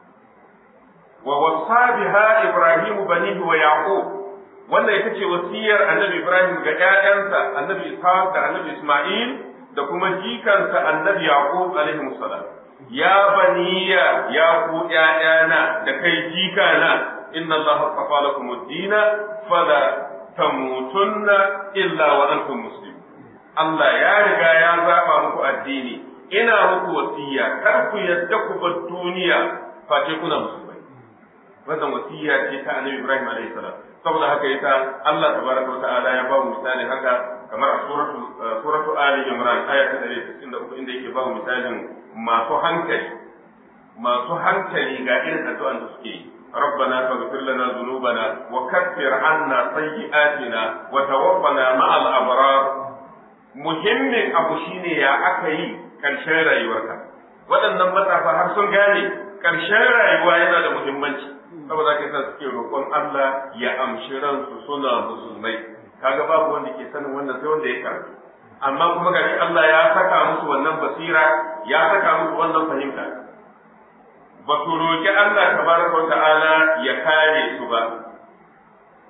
ووصى بها إبراهيم بنيه ويعقوب wannan ita ce wasiyar annabi Ibrahim ga ‘ya'yansa annabi Ishaq da annabi Ismail da kuma jikansa annabi Yaqub alaihi salam ya baniya ya ku ‘ya'yana da kai jikana inna Allah qafa lakum ad-dina fala tamutunna illa wa antum muslimun Allah ya riga ya zaba muku addini ina muku wasiya kar ku yadda ku bar duniya face kuna musulmai wannan wasiya ce ta annabi Ibrahim alaihi salam saboda haka yasa Allah tabaraka wa ta'ala ya ba mu misali haka kamar a suratu suratu Ali Imran aya ta 163 inda yake ba mu misalin masu hankali masu hankali ga irin addu'an da suke yi ربنا فاغفر لنا ذنوبنا وكفر عنا سيئاتنا وتوفنا مع الأبرار muhimmin abu shine ya aka yi ƙarshen rayuwarka waɗannan matsafa har sun gane ƙarshen rayuwa yana da muhimmanci saboda kai sa suke roƙon Allah ya amshi ransu suna musulmai kaga babu wanda ke sanin wannan sai wanda ya karatu amma kuma gashi Allah ya saka musu wannan basira ya saka musu wannan fahimta ba su roƙi Allah tabaraka wa ta'ala ya kare su ba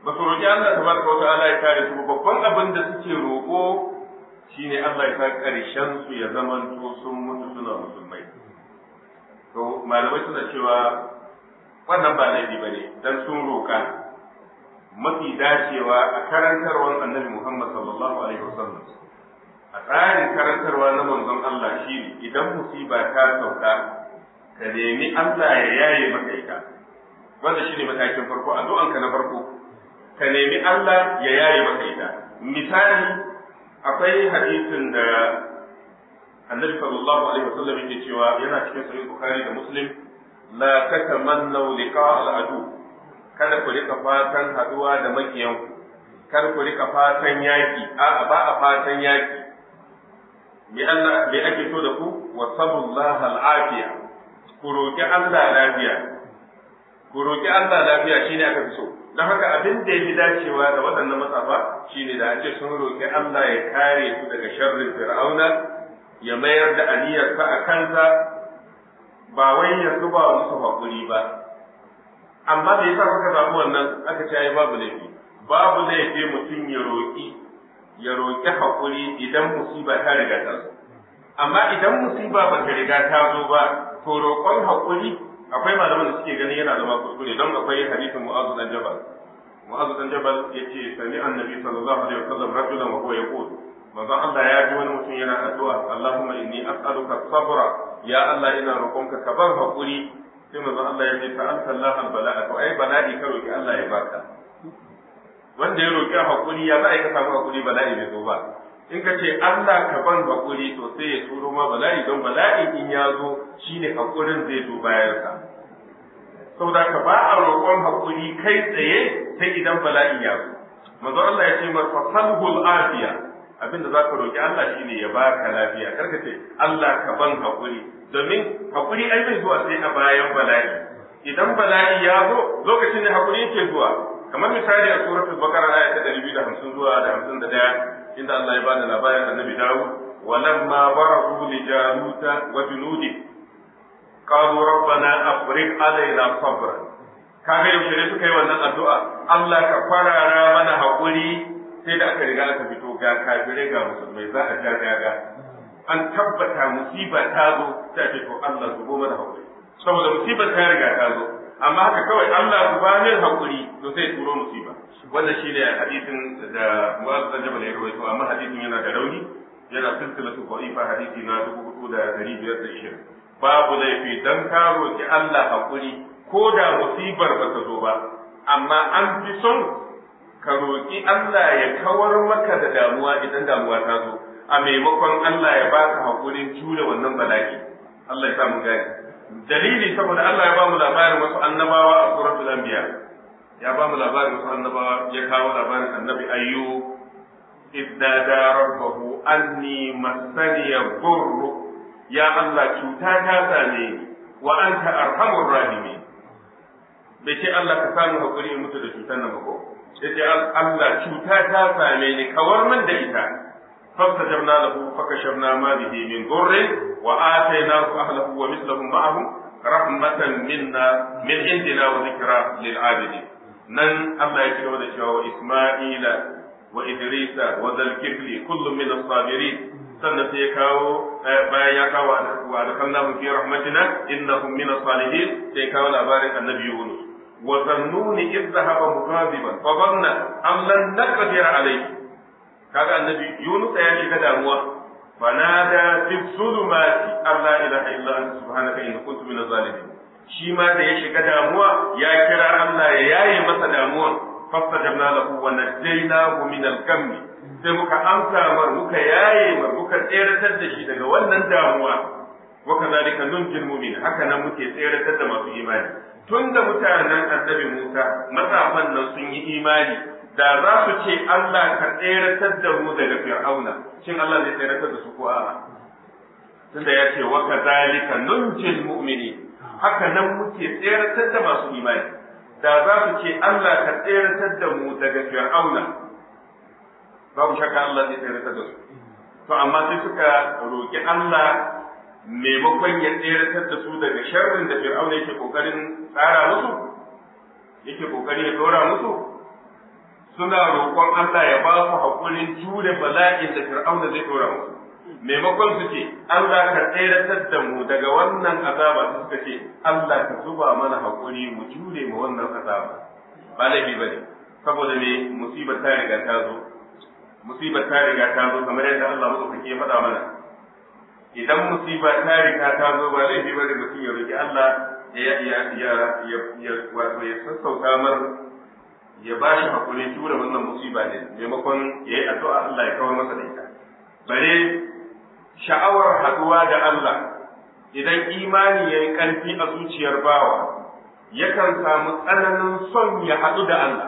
ba su roƙi Allah tabaraka wa ta'ala ya kare su babban abin da suke roƙo shine Allah ya sa ƙarshen su ya zamanto sun mutu suna musulmai to malamai suna cewa wannan ba laifi bane dan sun roƙa mafi dacewa a karantarwar annabi Muhammad sallallahu alaihi wasallam a tsarin karantarwa na manzon Allah shi idan musiba ta sauka ka nemi Allah ya yaye maka ita wanda shine matakin farko addu'anka na farko ka nemi Allah ya yaye maka ita misali akwai hadisin da annabi sallallahu alaihi wasallam yake cewa yana cikin sahih bukhari da muslim la tatamannu liqa al-adu kada ku rika fatan haduwa da makiyanku kar ku rika fatan yaki a'a ba a fatan yaki bi Allah bi ake so da ku wa sabullaha al-afiya ku roki Allah lafiya ku roki Allah lafiya shine aka fi so don haka abin da ya fi dacewa da waɗannan matsafa shine da ake sun roki Allah ya kare su daga sharrin fir'auna ya mayar da aniyarsa a kansa ba wai ya zuba musu hakuri ba amma da yasa kuka zaɓi wannan aka ce ai babu laifi babu laifi mutum ya roƙi ya roƙi haƙuri idan musiba ta riga ta zo amma idan musiba ba ta riga ta zo ba to roƙon haƙuri akwai malaman da suke ganin yana zama kuskure don akwai hadisin mu'azu dan jabal mu'azu dan jabal yace sami annabi sallallahu alaihi wasallam rajulan wa huwa yaqul manzon Allah ya ji wani mutum yana addu'a Allahumma inni as'aluka sabra ya Allah ina roƙonka ka bar haƙuri sai manzon Allah ya ce ta'alta Allah al-bala'a to ai bala'i ka roki Allah ya baka wanda ya roki hakuri ya za a yi ka samu hakuri bala'i bai zo ba in ka ce Allah ka ban hakuri to sai ya turo ma bala'i don bala'i in ya zo shine hakurin zai zo bayan sa saboda ka ba a roƙon hakuri kai tsaye sai idan bala'i ya zo manzon Allah ya ce masa falhul afiya abinda za ka roki Allah shine ya baka lafiya karka ce Allah ka ban hakuri domin hakuri ai bai zuwa sai a bayan bala'i idan bala'i ya zo lokacin ne hakuri yake zuwa kamar misali a suratul baqara aya ta 250 zuwa da 51 inda Allah ya bada labarin annabi Dawud walamma barazu li jaluta wa junudi qalu rabbana afriq alaina sabra kaga yaushe ne suka yi wannan addu'a Allah ka farara mana hakuri sai da aka riga aka fito ga kafirai ga musulmai za a ja gaga an tabbata musiba ta zo ta ce to Allah zubo mana hakuri saboda musibar ta riga ta zo amma haka kawai Allah zuba min hakuri to sai turo musiba wannan shine hadisin da Mu'adh bin Jabal ya rawaito amma hadisin yana da rauni yana silsilatu dha'ifa hadisi na 4520 babu laifi dan ka roki Allah hakuri ko da musibar ba ta zo ba amma an fi son ka roki Allah ya kawar maka da damuwa idan damuwa ta zo a maimakon Allah ya baka hakurin jure wannan bala'i Allah ya samu gani dalili saboda Allah ya ba mu labarin wasu annabawa a suratul anbiya ya ba mu labarin wasu annabawa ya kawo labarin annabi ayyub idda da rabbahu anni masaniya burru ya Allah cuta ta same ni wa anta arhamur rahimin bai ce Allah ka samu hakuri in mutu da cutar nan ba ko sai Allah cuta ta same ni kawar min da ita فاستجبنا له فكشفنا ما به من ضر وآتيناه أهله ومثلهم معهم رحمة منا من عندنا وذكرى للعابدين نن الله يكرم ذكرى وإسماعيل وإدريس وذا الكفل كل من الصابرين sannan sai ya kawo bayan ya kawo wa adkhalnahum fi rahmatina innahum min as-salihin sai kawo labarin annabi Yunus wa zannuni idh dhahaba mughadiban fa dhanna am lan naqdir alayhi kaga annabi Yunus ya shiga damuwa fanada fi zulumati Allah ilaha illa anta subhanaka inni kuntu minaz zalimin shi ma da ya shiga damuwa ya kira Allah ya yaye masa damuwa fastajabna lahu wa najaynahu min al-gam sai muka amsa mar muka yaye mar muka tseratar da shi daga wannan damuwa wa kadhalika nunjil mu'min haka nan muke tseratar da masu imani tunda mutanen annabi Musa matsafan nan sun yi imani da za su ce Allah ka tseratar da mu daga fir'auna shin Allah zai tseratar da su ko a'a tunda ya ce wa kadhalika nunjil mu'mini haka nan muke tseratar da masu imani da za su ce Allah ka tseratar da mu daga fir'auna babu shakka Allah zai tseratar da su to amma sai suka roki Allah maimakon ya tseratar da su daga sharrin da fir'auna yake kokarin tsara musu yake kokari ya dora musu suna roƙon Allah ya ba su haƙurin jure bala'in da Fir'auna zai ɗora musu maimakon su ce Allah ka tseratar da mu daga wannan azaba su suka ce Allah ka zuba mana haƙuri mu jure mu wannan azaba ba laifi bane saboda me musibar ta riga ta zo musibar ta riga ta zo kamar yadda Allah madaukake ya faɗa mana idan musiba ta riga ta zo ba laifi bane mutum ya roki Allah ya ya ya ya wato ya sassauta mar ya ba shi hakuri jure wannan musiba ne maimakon ya yi addu'a Allah ya kawar masa da ita bare sha'awar haduwa da Allah idan imani ya yi ƙarfi a zuciyar bawa yakan samu tsananin son ya haɗu da Allah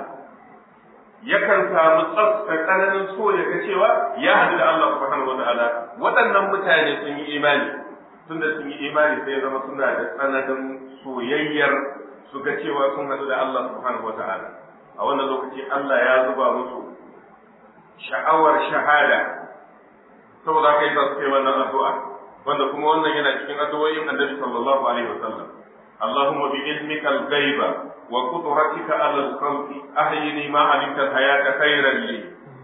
yakan samu tsafta tsananin so ya ga cewa ya haɗu da Allah subhanahu wataala waɗannan mutane sun yi imani tunda sun yi imani sai zama suna da tsananin soyayyar su ga cewa sun haɗu da Allah subhanahu wataala a wannan lokaci Allah ya zuba musu sha'awar shahada saboda haka yasa suka yi wannan addu'a wanda kuma wannan yana cikin addu'o'in Annabi sallallahu alaihi wasallam اللهم بعلمك الغيب وقدرتك على الخلق أحيني ما علمت الحياة خيرا لي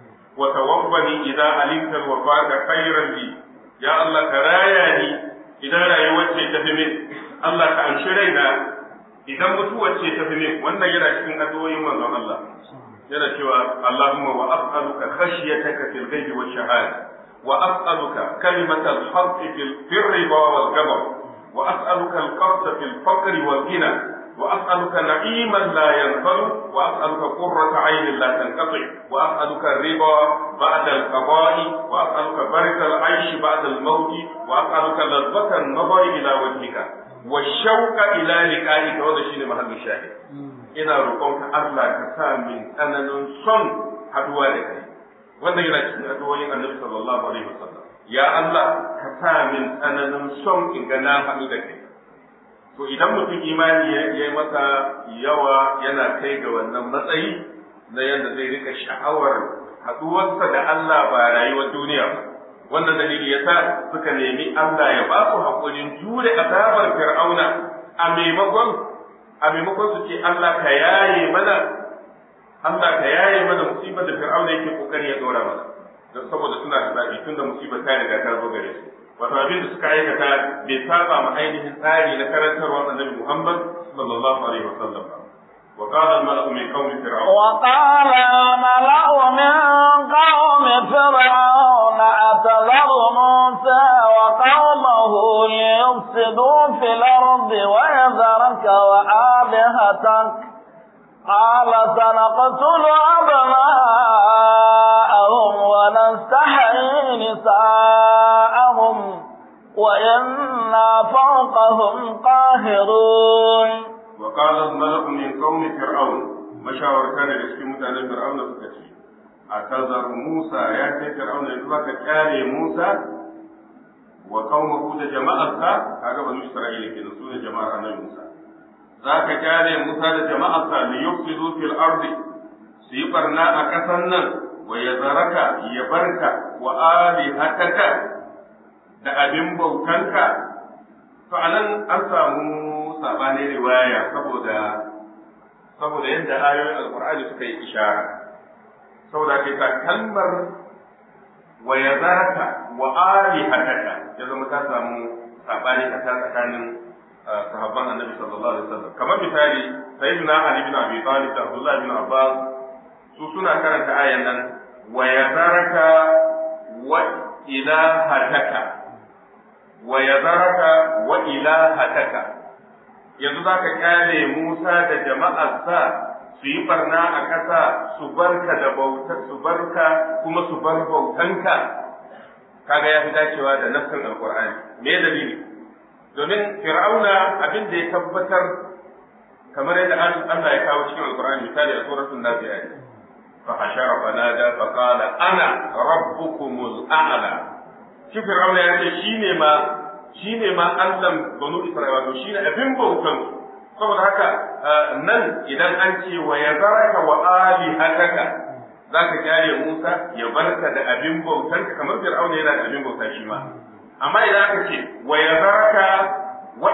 وتوفني إذا علمت الوفاة خيرا لي يا الله كراياني إذا رأيوتي تفهمين الله كأنشرينا إذا متوتي تفهمين وأن يرى شكين أدوين من الله yana cewa Allahumma wa as'aluka khashyataka fil ghaibi wash shahada wa as'aluka kalimatal haqqi fil birri wal ghadab wa as'aluka al qasda fil faqri wal ghina wa as'aluka na'iman la yanfadu wa as'aluka qurrata 'aynin la tanqati wa as'aluka ar-ridha ba'da al-qada'i wa as'aluka baraka al-'ayshi ba'da al-maut wa as'aluka ladhata an-nazari ila wajhika wa shawqa ila liqa'ika wa shine mahallu shahid ina roƙonka Allah ka sa min tsananin son haduwa da kai wannan yana cikin addu'o'in Annabi sallallahu alaihi wasallam ya Allah ka sa min tsananin son in ga na haɗu da kai to idan mutum imani ya yi masa yawa yana kai ga wannan matsayi na yadda zai rika sha'awar haɗuwarsa da Allah ba rayuwar duniya ba wannan dalili yasa suka nemi Allah ya ba su haƙurin jure azabar fir'auna a maimakon a maimakon su ce Allah ka yaye mana Allah ka yaye mana musibar da Fir'auna yake kokari ya dora mana don saboda suna da zabi tunda musibar ta riga ta zo gare su wato abin da suka aikata bai saba ma ainihin tsari na karantarwar Annabi Muhammad sallallahu alaihi wasallam وقال الملأ من قوم فرعون وقال الملأ من قوم فرعون أتذر موسى وقومه ليفسدوا في الأرض ويذرك وآلهتك قال سنقتل أبناءهم ونستحيي نساءهم وإنا فوقهم قاهرون وقال الملأ من قوم فرعون مشاور كان يسكي متعنى فرعون سكتي أتذر موسى يا سي فرعون يتبقى كاري موسى وقومه ده جماعة هذا بنو إسرائيل كده سنة جماعة النبي موسى ذاك كاري موسى ده جماعة ليفسدوا في الأرض سيبرنا أكسنا ويذرك يبرك وآلهتك da abin bautanka to anan an samu sabanin riwaya saboda saboda yadda ayoyin alkur'ani suka yi ishara saboda kai ta kalmar wa yazaraka wa alihataka ya zama ta samu sabani a ta tsakanin sahabban annabi sallallahu alaihi wasallam kamar misali sayyidina ali bin abi talib da abdullah bin abbas su suna karanta ayan nan wa yazaraka wa ilahataka wa yazaraka wa ilahataka yanzu za ka kyale Musa da jama'arsa su yi barna a ƙasa su barka da bauta su barka kuma su bar bautanka kaga ya fi dacewa da nassin alqur'ani me dalili domin fir'auna abin da ya tabbatar kamar yadda Allah ya kawo cikin alqur'ani misali a suratul nazi'at fa hashara fanada fa qala ana rabbukumul a'la shi fir'auna ya ce shine ma shine ma Allah banu Isra'ila to shine abin bautan saboda haka nan idan an ce wa yazaraka wa alihataka zaka kyale Musa ya barka da abin bautan ka kamar fir'auna yana da abin bauta shi ma amma idan aka ce wa yazaraka wa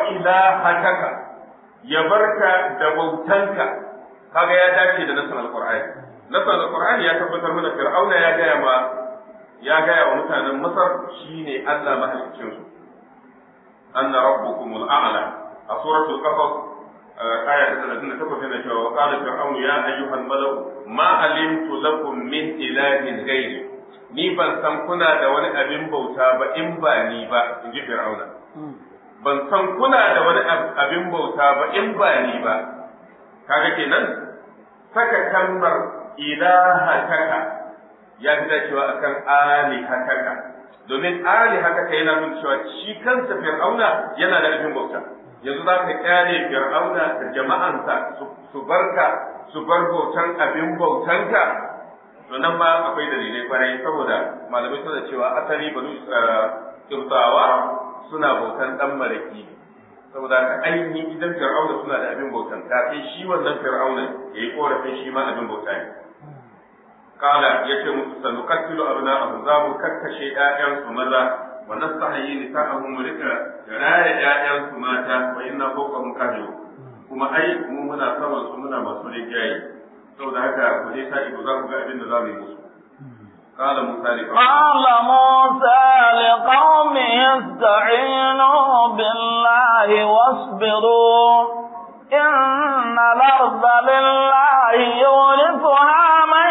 ilahataka ya barka da bautanka kaga ya dace da nasan alqur'ani nasa alqur'ani ya tabbatar mana fir'auna ya gaya ma ya gaya wa mutanen masar shine Allah mahaliccin su anna rabbukumul a'la a suratul qasas aya ta 38 yana cewa wa qala fir'aunu ya ayyuhal mala'u ma alimtu lakum min ilahin ghairi ni ban san kuna da wani abin bauta ba in ba ni ba in ji fir'auna ban san kuna da wani abin bauta ba in ba ni ba kaga kenan saka kalmar ilahataka ya fi dacewa akan alihataka domin alihataka yana nuna cewa shi kansa fir'auna yana da abin bauta yanzu za ka kyale fir'auna da jama'ansa su barka su bar bautan abin bautanka to nan ma akwai dalilai kwarai saboda malamai suna cewa asali banu kirtawa suna bautan dan maraki saboda ka ainihin idan fir'auna suna da abin bautan kafin shi wannan fir'auna ya yi korafin shi ma abin bauta ne kala ya ce musu sanu kattilu abna abu za mu kakkashe ƴaƴansu maza wa nastahi nisa'ahum mu rika raya ƴaƴansu mata wa inna fawqahum qadirun kuma ai mu muna saman su muna masu rigaye saboda haka ku dai sa ido za ku ga abin da za mu yi musu قال موسى لقومه قال موسى لقومه استعينوا بالله واصبروا إن الأرض لله يورثها من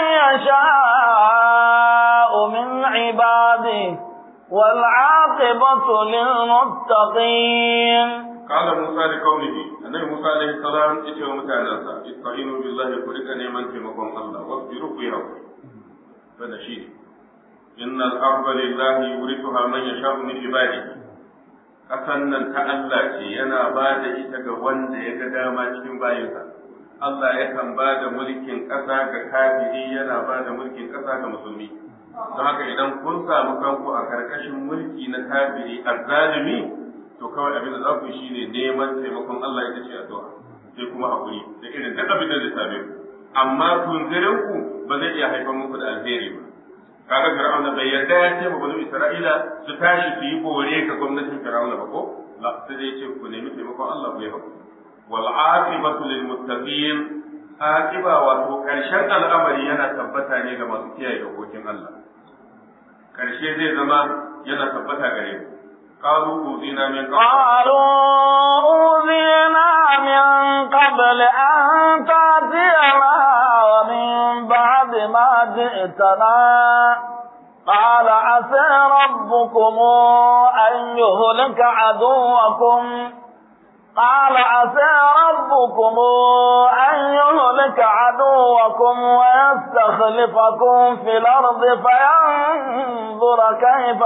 يشاء من عباده والعاقبة للمتقين قال موسى لقومه النبي موسى عليه السلام اتوا متعنسا استعينوا بالله كلك نيمان تيمكم الله واصبروا في ربكم هذا شيء إن الأرض لله يورثها من يشاء من عباده ƙasan nan ta Allah ce yana ba da ita ga wanda ya ga dama cikin bayinsa Allah yakan ba da mulkin ƙasa ga kafiri yana ba da mulkin ƙasa ga musulmi don haka idan kun samu kanku a ƙarƙashin mulki na kafiri azzalimi to kawai abin da za ku yi shine neman taimakon Allah ita ce addu'a sai kuma hakuri da irin duk abin da zai same ku amma tunzirin ku ba zai iya haifar muku da alheri ba kaga fir'auna bai yarda ya ce ma banu isra'ila su tashi su yi bore ga gwamnatin fir'auna ba ko la sai dai ce ku nemi taimakon Allah ku yi hakuri wal aqibatu lil muttaqin aqiba wato karshen al'amari yana tabbata ne ga masu kiyaye dokokin Allah karshe zai zama yana tabbata gare mu قالوا أوذينا من قبل قالوا أوذينا من قبل أن تأتينا ومن بعد ما جئتنا قال عسى ربكم أن يهلك عدوكم قال عسى ربكم أن يهلك عدوكم ويستخلفكم في الأرض فينظر كيف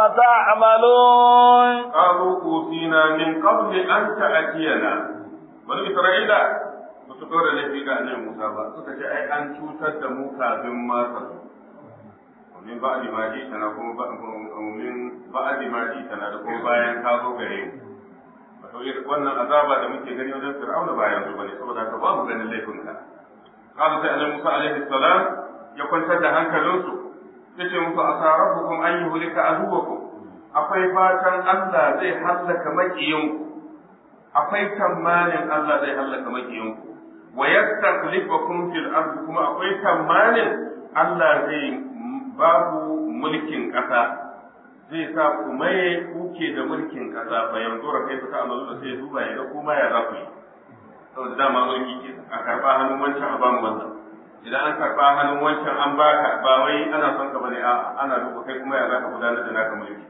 تعملون قالوا أوتينا من قبل أن تأتينا bani Isra'ila ba su ɗora laifi ga annabi Musa ba suka ce ai an cutar da mu kafin ma ka zo min ba'di ma ji tana kuma ba min ba'di ma ji tana da kuma bayan ka zo gare mu wato wannan azaba da muke gani wajen Fir'auna ba yanzu bane saboda haka ba mu ganin laifin ka kaza sai annabi Musa alaihi salam ya kwantar da hankalinsu yace musu asa rabbukum an yuhlika aduwakum akwai fatan Allah zai hallaka makiyinku akwai tamanin Allah zai hallaka makiyinku wa yastakhlifakum fil ardi kuma akwai tamanin Allah zai ba ku mulkin ƙasa zai sa ku maye kuke da mulkin ƙasa fa yanzu ra kai ta amalu da sai duba ya ga kuma ya za ku yi saboda dama mulki ke a karba hannun wancan a bamu wannan idan an karba hannun wancan an baka ba wai ana son ka bane a ana duba kai kuma ya za ka gudanar da naka mulki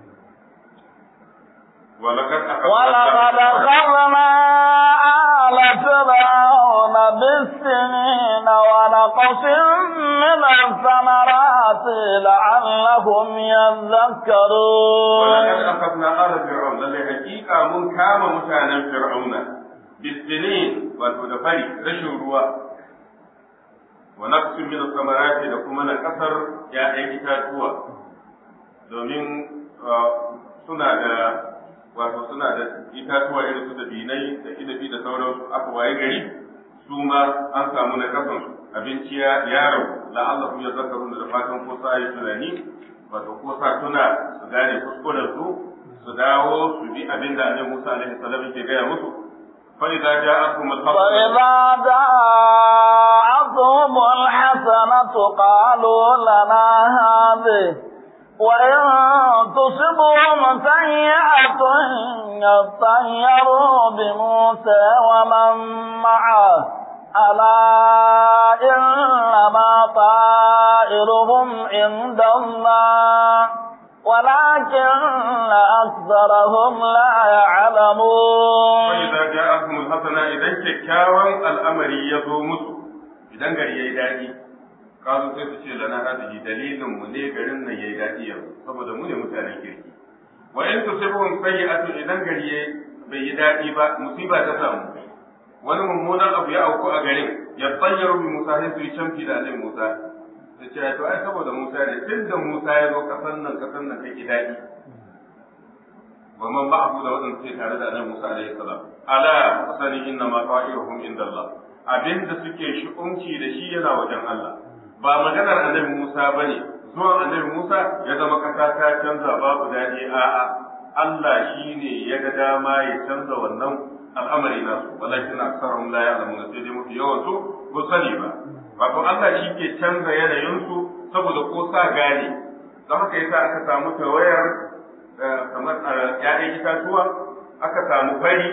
ولقد ولقد أخذنا آل فرعون بالسنين ونقص من الثمرات لعلهم يذكرون ولقد أخذنا آل فرعون للي حقيقة من كام متانا فرعون بالسنين وتدفري رشو روا ونقص من الثمرات لكم كسر يا أي إتاتوا domin suna da wato suna da itatuwa irin su da binai da inabi da sauransu aka waye gari su ma an samu na kasan abinci ya yaro la'allahu ya zakaru da fatan ko sa yi tunani wato ko sa tuna su gane kuskuren su su dawo su bi abin da annabi Musa alaihi salam yake gaya musu fa idza ja'akum al-haqq فإذا جاءتهم تصبهم الحسنة قالوا لنا هذه وإن تصبهم سيئة يطيروا بموسى ومن معه ألا إنما طائرهم عند الله ولكن أكثرهم لا يعلمون وإذا جاءهم الحسنة إذا كيكاوان الأمر يزومس إذا gari yayi daɗi kazo sai su ce lana hadihi dalilin mu ne garin nan yayi daɗi yanzu saboda mu ne mutanen kirki wa in tusibuhum sayyi'atu idan gari yayi bai yi daɗi ba musiba ta samu wani mummunan abu ya auku a garin ya tsayyaru bi Musa sai su yi canfi da Annabi Musa su ce to ai saboda Musa ne tun da Musa ya zo kasan nan kasan nan take daɗi wa man ba'ahu da wadanda suke tare da Annabi Musa alaihi salam ala fasani inna ma ta'iruhum inda Allah abinda suke shi'umci da shi yana wajen Allah ba maganar Annabi Musa bane zuwan Annabi Musa ya zama kasa ta canza babu daɗi a'a Allah shine ya ga dama ya canza wannan al'amari nasu walakin aksarhum la ya'lamuna sai dai mafi yawan su ba sani ba wato Allah shi ke canza yanayinsu saboda ko sa gane don haka yasa aka samu tawayar kamar ‘ya'yan itatuwa aka samu fari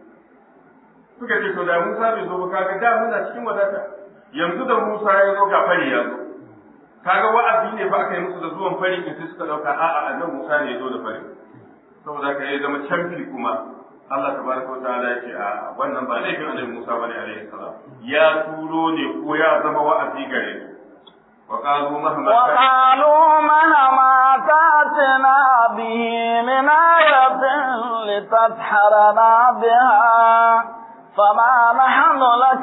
suka ce to da Musa bai zo ba kaga da muna cikin wadata yanzu da Musa ya zo ga fari ya zo kaga wa'azi ne ba aka yi musu da zuwan fari in sai suka dauka a'a annabi Musa ne ya zo da fari saboda ka ya zama canfi kuma Allah tabaraka wa ta'ala ya ce a wannan ba laifin annabi Musa bane alaihi salam ya turo ne ko ya zama wa'azi gare su وقالوا مهما وقالوا مهما تاتنا به من آية لتسحرنا بها فما نحن لك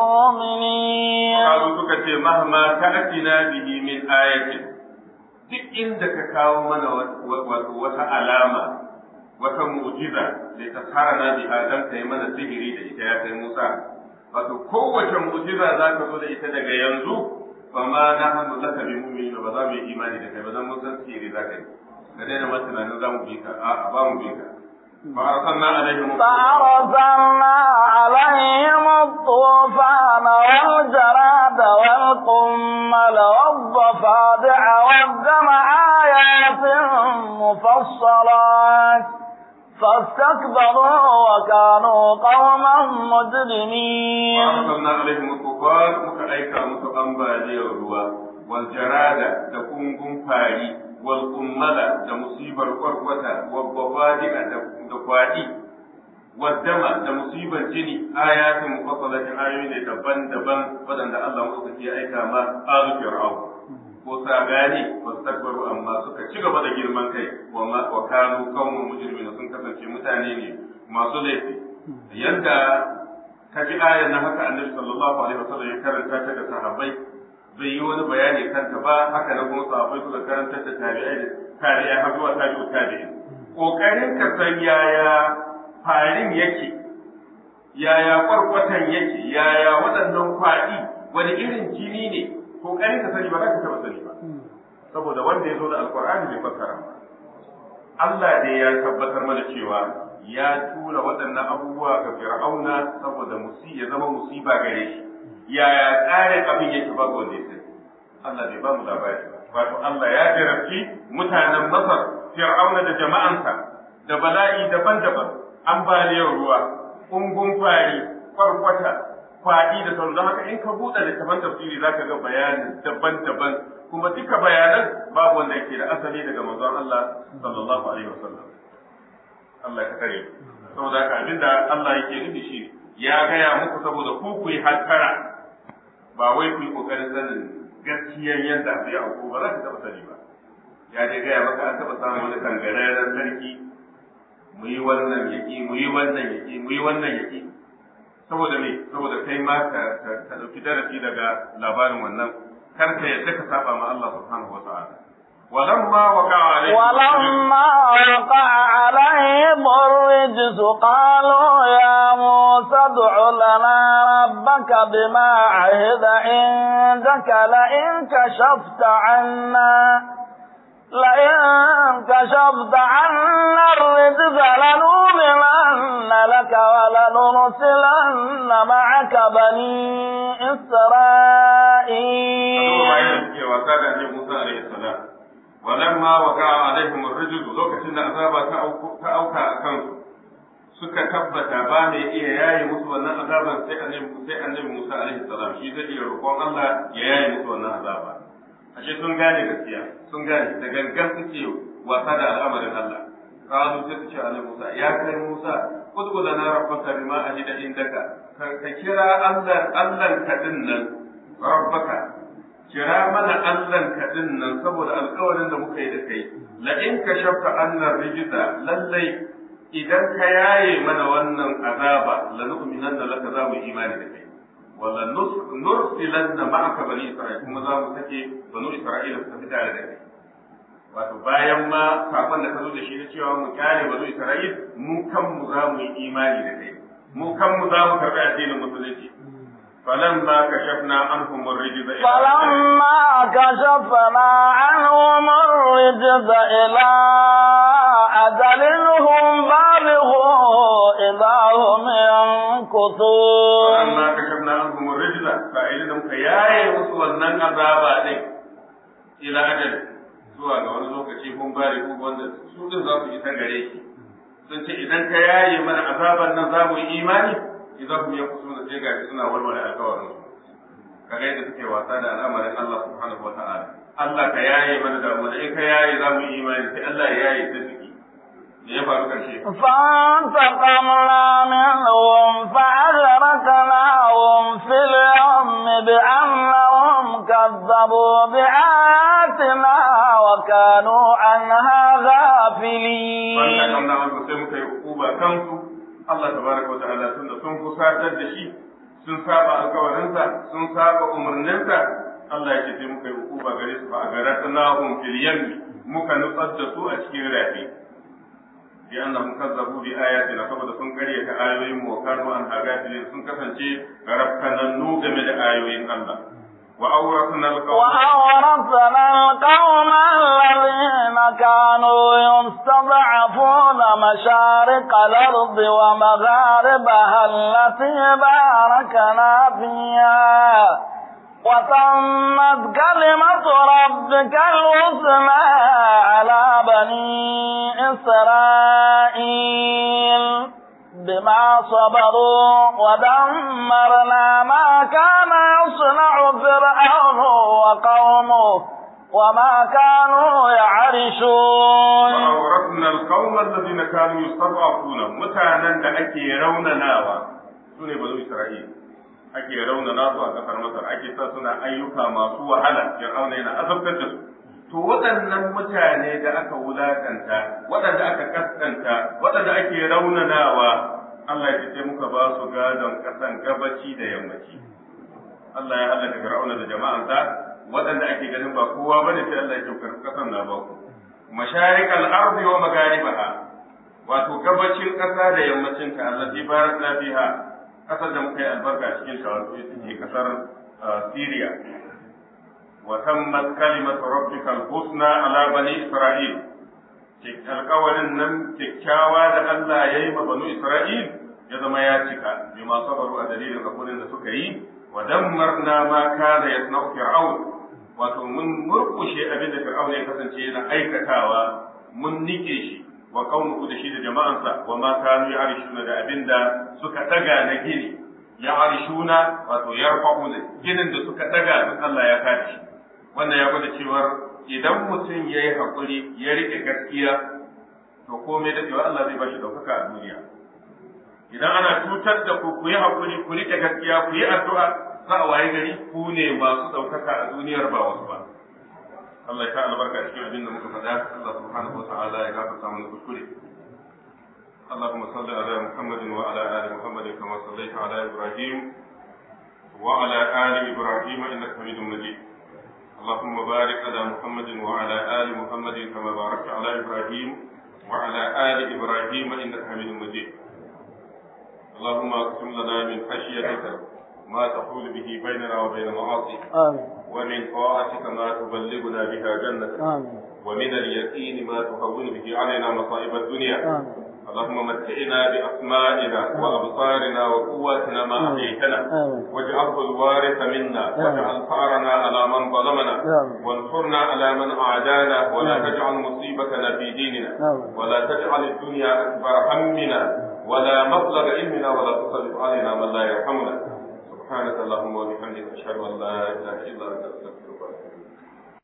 بمؤمنين قالوا سكتي مهما تأتنا به من آية duk inda ka kawo mana wata alama wata mu'jiza da ta tsara na biha dan kai mana sihiri da ita ya kai Musa wato kowace mu'jiza za ka zo da ita daga yanzu fa ma nahnu laka bi mu'minin ba za mu yi imani da kai ba dan mun san sihiri za ka yi ka daina ma tunanin za mu bi ka a ba mu bi ka fa arsalna alaihim فأرسلنا عليهم الطوفان والجراد والقمل والضفادع والدم آيات مفصلات فاستكبروا وكانوا قوما مجرمين وأرسلنا عليهم الطوفان مكأيكا متقنبالي الروا والجرادة تكون فاري والقملة لمصيبة القرقوة والضفادع دقوادي والدم لمصيبة جني آيات مفصلة آيات دبن دبن ودن الله مصطفى أيكا ما آل فرعون ko sa gane ba su takbaru amma suka ci gaba da girman kai wa kanu kawun mujrimina sun kasance mutane ne masu laifi yanda ka ji ayan na haka annabi sallallahu alaihi wasallam ya karanta ta ga sahabbai bai yi wani bayani kanta ba haka na kuma sahabbai suka karanta da tabi'ai da tabi'ai har zuwa tabi'u tabi'in kokarin ka san yaya farin yake yaya kwarkwatan yake yaya waɗannan kwaɗi wani irin jini ne kokarin ka sani ba za ka taɓa sani ba saboda wanda ya zo da alkur'ani bai fassara ba Allah dai ya tabbatar mana cewa ya tura waɗannan abubuwa ga fir'auna saboda musi ya zama musiba gare shi yaya tsarin abin yake ba wanda ya sani Allah bai ba mu labari wato Allah ya jarabci mutanen Masar fir'auna da jama'ansa da bala'i daban-daban ambaliyar ruwa kungun fari kwarkwata kwaɗi da sauran haka in ka buɗe littafan tafsiri zaka ga bayanin daban-daban kuma duka bayanan babu wanda yake da asali daga manzon Allah sallallahu alaihi wasallam Allah ka kare saboda haka abinda Allah yake nufi shi ya gaya muku saboda ku ku yi hankara ba wai ku yi kokarin sanin gaskiyar yadda abu ya auku ba za ka taɓa sani ba ya je gaya maka an taɓa samun wani kangararren sarki mu yi wannan yaki mu yi wannan yaki mu yi wannan yaki saboda me saboda kai ma ka ka dauki darasi daga labarin wannan kar ka yadda ka saba ma Allah subhanahu wa ta'ala ولما وقع عليهم ولما وقع عليهم الرجس قالوا يا موسى ادع لنا ربك بما عهد عندك لئن كشفت عنا لئن كشفت عنا الرجز لنؤمنن لك ولنرسلن معك بني إسرائيل wasa da annabi Musa alaihi salam walamma waqa'a alaihim ar-rijl lokacin da azaba ta auka a kansu suka tabbata ba mai iya yaye musu wannan azaban sai annabi sai annabi Musa alaihi salam shi zai iya roƙon Allah ya yaye musu wannan azaba ashe sun gane gaskiya sun gane da gangan suke wasa da al'amarin Allah qalu sai su ce annabi Musa ya kai Musa ud'u lana rabbaka bima ahida indaka ka kira Allah Allah ka dinnan rabbaka kira mana Allah ka dinnan saboda alƙawarin da muka yi da kai la in kashafta annar rijza lallai idan ka yaye mana wannan azaba la nu'minanna laka za mu imani da kai wala nursilanna ma'aka bani isra'il kuma za mu sake banu isra'ila su tafi tare da kai wato bayan ma sakon da ka zo da shi na cewa mu kyale banu isra'il mu kanmu za mu yi imani da kai mu kanmu za mu karɓi addinin musulunci فلما كشفنا عنهم الرجز إلى فلما كشفنا عنهم الرجز إلى أجل هم بالغوا إذا هم ينكثون فلما كشفنا عنهم الرجز فإذا كياي وسوى النن عذابا دي إلى أجل zuwa ga wani lokaci kun bari ku wanda su din za su isa gare shi sun ce idan ka yaye mana azaban nan za mu yi imani idan kuma ya kusa da sai gashi suna warware alkawarin su kaga yadda suke wasa da al'amarin Allah subhanahu wa ta'ala Allah ka yaye mana da mu in ka yaye za mu yi imani sai Allah ya yaye ta ciki me ya faru karshe فانتقمنا منهم فأغرقناهم في اليم بأنهم كذبوا بآياتنا وكانوا عنها غافلين فانتقمنا منهم sai muka yi hukuma kansu Allah tabaraka wa ta'ala tunda sun kusatar da shi sun saba alkawarinsa sun saba umarninsa Allah ya ce sai muka yi hukuma gare su fa agaratnahum fil yammi muka nutsar da su a cikin rafi bi annahum kazzabu bi ayatina saboda sun karyata ayoyin mu kanu an hagafilin sun kasance rafkanannu game da ayoyin Allah wa awrasna alqawma وأورثنا القوم الذين كانوا يستضعفون مشارق الأرض ومغاربها التي باركنا فيها وتمت كلمة ربك الحسنى على بني إسرائيل بما صبروا ودمرنا ما كان يصنع فرعون وقومه وما كانوا يعرشون وأورثنا القوم الذين كانوا يستضعفون متانا da ake raunanawa sune bazu Isra'il ake raunana su a kasar Masar ake sa suna ayyuka masu wahala Fir'auna yana azabtar da su to waɗannan mutane da aka wulakanta waɗanda aka kaskanta waɗanda ake raunanawa Allah ya ce muka ba su gadon kasan gabaci da yammaci Allah ya halaka Fir'auna da jama'ansa waɗanda ake ganin ba kowa bane sai Allah ya ce kasan na ba ku masharik al-ardi wa magharibaha wato gabacin ƙasa da yammacin ta allati barakna fiha ƙasar da muka yi albarka cikin ta wato ita ce ƙasar Syria wa tammat kalimatu rabbika al-husna ala bani Isra'il alƙawarin nan kyakkyawa da Allah ya yi ma banu Isra'il ya zama ya cika bi ma sabaru a dalilin hakurin da suka yi wa dammarna ma kana yasna'u fir'aun wato mun murkushe abin da fir'aun ya kasance yana aikatawa mun nike shi wa kaunuhu da shi da jama'ansa wa ma kanu ya'rishuna da abin da suka daga na gini ya'rishuna wato yarfa'una ginin da suka daga duk Allah ya kada shi wannan ya gwada cewa idan mutum ya yi haƙuri ya riƙe gaskiya to komai da cewa Allah zai bashi ɗaukaka a duniya idan ana cutar da ku ku yi haƙuri ku riƙe gaskiya ku yi addu'a za a waye gari ku ne masu ɗaukaka a duniyar ba wasu ba Allah ya ta albarka cikin abin da muka faɗa Allah subhanahu wa ta'ala ya gafarta mana kuskure اللهم صل على محمد وعلى ال محمد كما صليت على ابراهيم وعلى ال ابراهيم انك حميد مجيد اللهم بارك على محمد وعلى ال محمد كما باركت على ابراهيم وعلى ال ابراهيم انك حميد مجيد اللهم اقسم لنا من خشيتك ما تحول به بيننا وبين معاصيك آمين ومن طاعتك ما تبلغنا بها جنتك آمين ومن اليقين ما تهون به علينا مصائب الدنيا آمين اللهم متعنا بأسمائنا وأبصارنا وقواتنا ما أحييتنا واجعله الوارث منا واجعل ثأرنا على من ظلمنا وانصرنا على من أعدانا ولا تجعل مصيبتنا في ديننا ولا تجعل الدنيا أكبر همنا ولا مبلغ علمنا ولا تسلط علينا من لا يرحمنا سبحانك اللهم وبحمدك أشهد أن لا إله إلا أنت أستغفرك